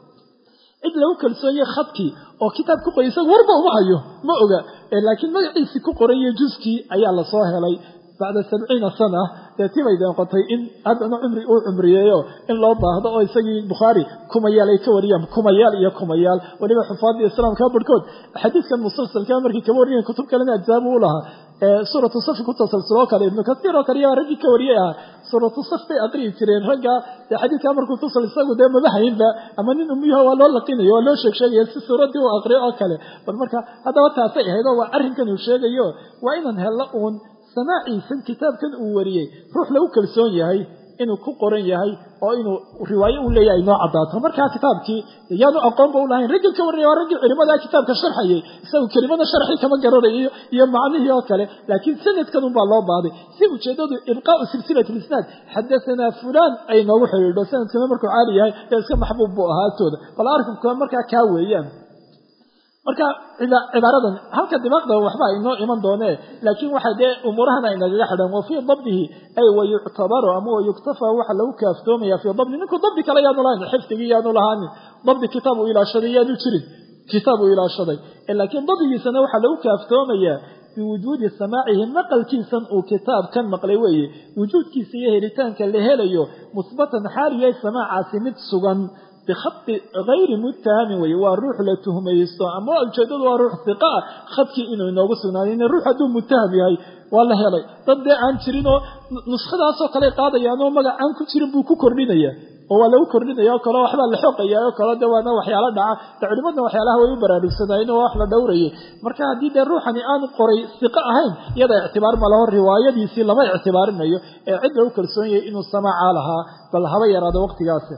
cid lagu kalsoonye khadkii oo kitaab ku qoray isaga warba uma hayo ma oga laakiin magaciisii ku qoray iyo juskii ayaa lasoo helay bacda sabciina sana dee tibay noqotay in haddana cumri uu cumriyeeyo in loo baahdo oo isagii bukhaari kumayaal ay ka wariyaan kumayaal iyo kumayaal weliba xufaadda islaamka barhkood xadiidkan musalsalka markii kaba wariyaen kutub kalena ajzaabu u lahaa suuratu safi ku tasalsuloo kale ibnu kasiir oo kale yaa raggii ka wariyay ahaa suuratu saf bay aqriyi jireen ragga dee xadiidkaa markuu tusal isagu dee madahaynba ama nin umuyaha waa loo laqinayo waa loo sheeg sheegaya si suuraddii u aqriyo oo kale bal marka haddaba taasay ahayd oo waa arrinkan uu sheegayo waa inaan hello uun samaaciisan kitaabkan uu wariyey ruux lagu kalsoon yahay inuu ku qoran yahay oo inuu riwaayo u leeyahay noo caddaato markaa kitaabkii yaanu aqoonba u lahayn raggii ka warraya waa raggii culimadaa kitaabka sharxayay isagu kelimada sharxii kama garanayo iyo macnihii oo kale laakiin sanadkan unbaa loo baahday si ujeeddadu ibqaau silsilat lisnaad xadasanaa fulaan ay noogu xidhiidho sanadkana markuu caali yahay ee iska maxbuub buu ahaa agtooda bal arrinka markaa kaa weeyaan marka cibaaradan halka dimaaqda waxba inoo iman doonee laakiin waxa dee umuurahan ay nagaga xidhan wa fii dabdihi ay wayuctabaru ama wayuktafa waxa lagu kaaftoomaya fii dabdi ninku dabdi kale yaanu lahayn xifdigii yaanu lahaanin dabdi kitaab uu ilaashaday yaanu jirin kitaab uu ilaashaday laakiin dabdigiisana waxaa lagu kaaftoomayaa biwujuudi samaacihi maqalkiisan uu kitaabkan maqlay weeye wujuudkiisa iyo helitaanka la helayo musbatan xaal yahay samaacaasi mid sugan bikhadi hayri muttahamin weye waa ruux la tuhmaysto ama ujeedadu waa ruux hiqa ah khadkii inuu inoogu sugnaaday in ruux hadduu muttaham yahay waa la helay dad dee aan jirin oo nuskhadaasoo kale qaadayaan oo magac aan ku jirin buu ku kordhinaya oo waa lagu kordhinaya oo kale waxbaa la xoqaya oo kale de waana waxyaalo dhaca de culimadna waxyaalaha way u baraarugsanaayeen oo wax la dhowrayay marka haddii dee ruuxani aanu qoray hiqo ahayn iyada ictibaar ma laho riwaayadiisii lama ictibaarinayo ee cid lagu kalsoon yahay inuu samaaca lahaa bal haba yaraado waqtigaasi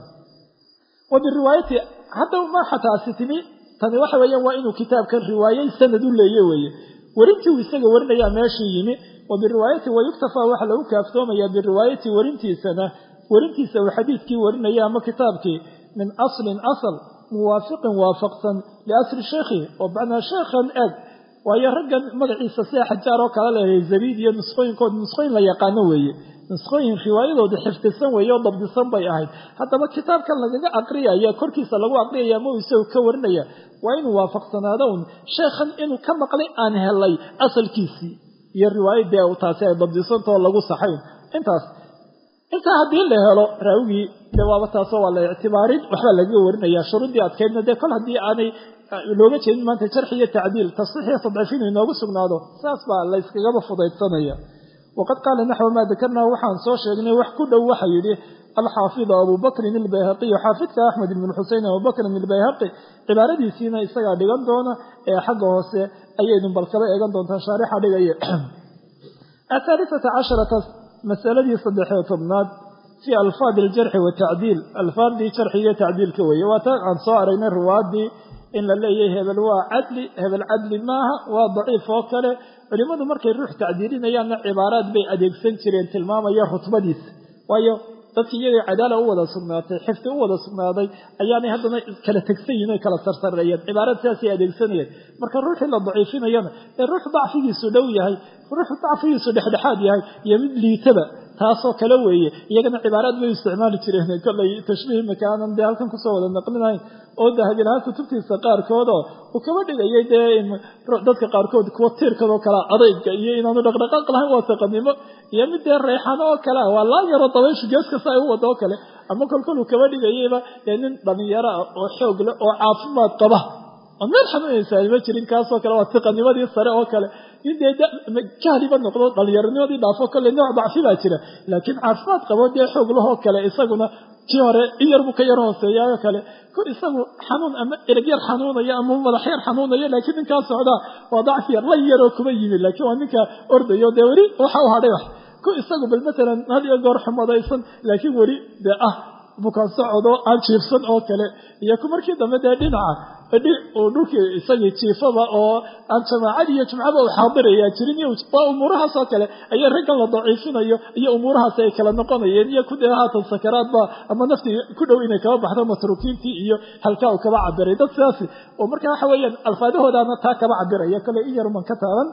wa biriwaayati hadda ma xataasi timi tani waxa weeyaan waa inuu kitaabkan riwaayey sanad u leeye weeye werintii uu isaga warinayaa meeshii yimi wa biriwaayati wayuktafaa waxa lagu kaaftoomayaa biriwaayati werintiisana werintiisa uu xadiidkii warinaya ama kitaabkii min aslin asal muwaafiqin waafaqsan liasli sheekhi oo macnaa sheekhan eg waayo raggan magaciisa sida xajaar oo kale leeyahay zabiid iyo nusqooyinkood nusqooyin la yaqaano weeye nusqooyin riwaayadooda xifdisan weeye oo dabdisan bay ahayd haddaba kitaabkan lagaga aqriyaya korkiisa lagu aqriyaya ama uu isagu ka warinaya waa inuu waafaqsanaado un sheekhan inuu ka maqlay aan helay asalkiisii iyo riwaayadii taasi ay dabdisantao lagu saxayn intaas intaa haddii la helo raawigii de waaba taasoo waa la ictibaarin waxbaa lagaga warinaya shuruuddii adkaydna dee kol haddii aanay looga jeedin maanta jarxi iyo tacdiil tasxiix iyo tadciif inuu inoogu sugnaado saas baa la yskagaba fudaydsanaya waqad qaala naxwa maa dakarnaa waxaan soo sheegnay wax ku dhow waxa yidhi alxaafidu abu bakrin ilbayhaqiyu xaafidka axmed ibn xusein abubakrin ilbayhaqi cibaaradiisiina isagaa dhigan doona ee xagga hoose ayaynu bal kaba eegan doontaa shaarixa dhigaya athaalithata casharata masaladii saddexiyo tobnaad fii alfaadi aljarxi watacdiil alfaadii jarxiga tacdiilka weeye waa taan aan soo aragnay ruwaadii in la leeyahay hebel waa cadli hebel cadli maaha waa daciif oo kale culimmadu markay ruux tacdiilinayaanna cibaaraad bay adeegsan jireen tilmaamaya rutbadiisa waayo dadki iyagay cadaala u wada sugnaatay xifdi u wada sugnaaday ayaanay haddana kala tegsan yihin oy kala sarsareeyeen cibaarad sidaasay adeegsanayeen marka ruuxii la daciifinayana ee ruux dacfigiisu dhow yahay ruux dacfigiisu dhexdhexaad yahay iyo mid liitaba taasoo kale weeye iyagana cibaaraad bay isticmaali jireen kollay tashbiih makaanan dee halkan kusoo wada naqlinayn oo dahabilahaan kutubtiisa qaarkoodoo uu kaba dhigayay dee dadka qaarkood kuwa tiirkadoo kalea adayga iyo inaanu dhaqdhaqaaq lahayn waa saqanimo iyo mid dee reexano oo kalea waa laa yaro dabayshu gees kasta ay u wado oo kale ama kolkol uu kaba dhigayayba dee nin dhalinyaro ah oo xoog leh oo caafimaad qaba oo meel xanuunaysaa ma jirin kaasoo kale waa tiqanimadii sare oo kale in dee jahliba noqdo dhallinyaronimadii dhaafo kolley nooc dacfi baa jira laakiin caafimaad qabo dee xoog lahoo kale isaguna kii hore in yar buu ka yar hooseeyaayoo kale ko isagu xanuun ama ereg yar xanuunaya ama madax yar xanuunaya laakiin ninkaa socdaa waa dacfi yar la yaroo kuma yimi laakiin waa ninka ordayo dee weli waxa u hadhay wax ku isagu bal matalan had iyo goor xumadaysan laakiin weli dee ah bukaan socodoo aan jiifsan oo kale iyo ku markii dambe dee dhinaca uu dhulkii isagii jiifaba oo aan jamaacad iyo jumcaba u xaadirayaa jirin waa umuurahaas oo kale ayaa raggan la daciifinayo iyo umuurahaas ay kala noqonayeen iyo kudee haatan sakaraadba ama naftii ku dhow inay kaba baxdo matruukiintii iyo halkaa uu kaba cabiray dad sidaasi oo marka waxa weeyaan alfaadahoodaana taa kaba cabiraya kale in yaruman ka taaban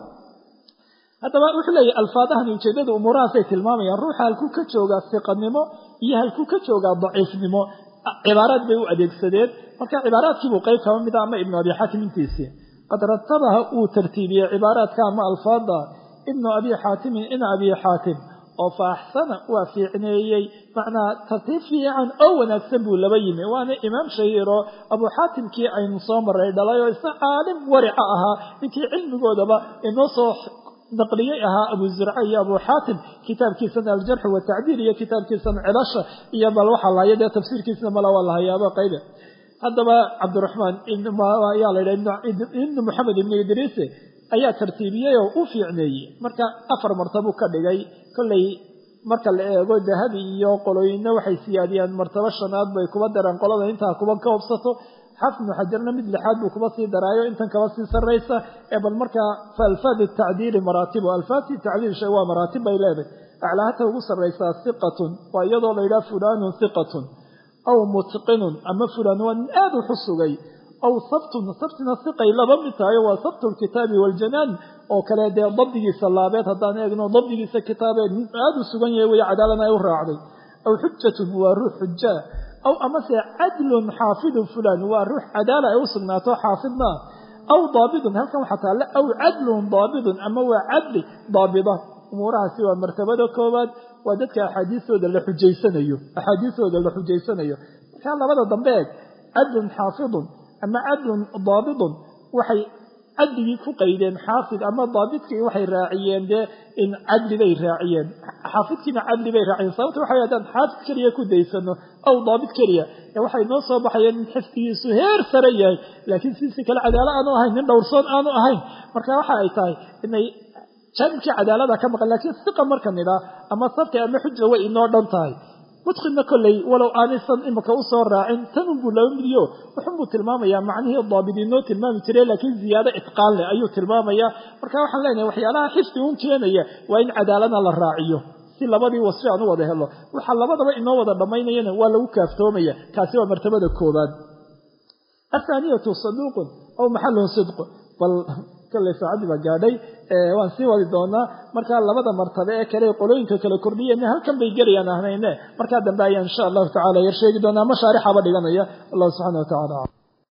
haddaba wuxuu leeyahy alfaadahani ujeedada umuurahaasay tilmaamayaan ruuxa halkuu ka joogaa siqanimo iyo halkuu ka joogaa daciifnimo cibaaraad bay u adeegsadeen marka cibaaraadkiibuu qayb kaba mida ama ibnu abi xaatim intiisii qad ratabaha uu tartiibiyey cibaaraadka ama alfaada ibnu abi xaatimin ina abi xaatim oo fa axsana waa fiicneeyey macnaa tartiib fiican oo wanaagsan buu laba yimi waana imaam shahiiro abu xaatimkii aynu soo maray dhalay oo isna caalim warica ahaa ninkii cilmigoodaba inoo soo naqliyey ahaa abu zurca iyo abu xaatim kitaabkiisana aljarxu watacdiil iyo kitaabkiisana cilasha iyo bal waxaa lahaya dee tafsiirkiisna mala waa lahayaaba qaybe haddaba cabdiraxmaan ayaa la yidhaha ibnu moxamed ibnu idriise ayaa tartiibiyey oo u fiicneeyey marka afar martabuu ka dhigay kolley marka la eego dahabi iyo qolooyinna waxay siyaadiyaan martabo shanaad bay kuba daraan qolada intaa kuba ka hobsato xaafid ibnu xajarna mid lixaad buu kuba sii daraayo intan kaba sii sarraysa ee bal markaa fa alfaad tacdiili maraatibu alfaadti tacdiil shay waa maraatib bay leedahay aclaahata ugu sarraysaa hiqatun waa iyadoo la yidhaha fulaanun hiqatun aw mutqinun ama fulaan waa nin aada u xusugay aw sabtun sabtina hiqay laba mid tahayo waa sabtu lkitaabi waaljanaan oo kale dee dabdigiisa laabeed haddaan eegno dabdigiisa kitaabeed nin aada u sugan yahay weye cadaalana ay u raacday aw xujatun waa ruux xujaa aw amase cadlun xaafidun fulan waa ruux cadaala ay u sugnaato xaafidna aw daabidun halkan waxaa taalla aw cadlun daabidun ama waa cadli daabida umuurahaasi waa martabada koowaad waa dadka axaadiistooda la xujaysanayo axaadiistooda la xujaysanayo markaa labada dambe eeg cadlun xaafidun ama cadlun daabidun waxay cadligii ku qaydeen xaafid ama daabidkii waxay raaciyeen dee in cadli bay raaciyeen xaafidkiina cadli bay raaciyeen sababta waxa haddaan xaafid keliya ku daysano aw daabid keliya ee waxay noo soo baxayeen in xifdigiisu heer sare yahay laakiin siisi kale cadaalo aanu ahayn nin dhowrsoon aanu ahayn marka waxa ay tahay inay jaanibkii cadaalada ka maqan lakiin siqa marka nidhaa ama sabti ama xuja way inoo dhan tahay mudqinna kolley walow aanaysan imika usoo raacin tanunbuu laba midiyo wuxunbuu tilmaamayaa macnihii daabid inoo tilmaami jiray laakiin ziyaado itqaan leh ayuu tilmaamayaa marka waxaan leenahay waxyaalaha xifdi un keenaya waa in cadaalada la raaciyo si labadii wasfi aan u wada helo waxaa labadaba inoo wada dhammaynayana waa lagu kaaftoomaya kaasi waa martabada koobaad athaaniyatu saduuqun aw maxalun sidqu bal kolley saacadii baa gaadhay waan sii wadi doonaa markaa labada martabe ee kale qolooyinka kale kordhiyeen halkan bay gelayaan ahnayne markaa dambe ayaan insha allahu tacala yar sheegi doonaa mashaarixaba dhiganaya allah subxana wa tacala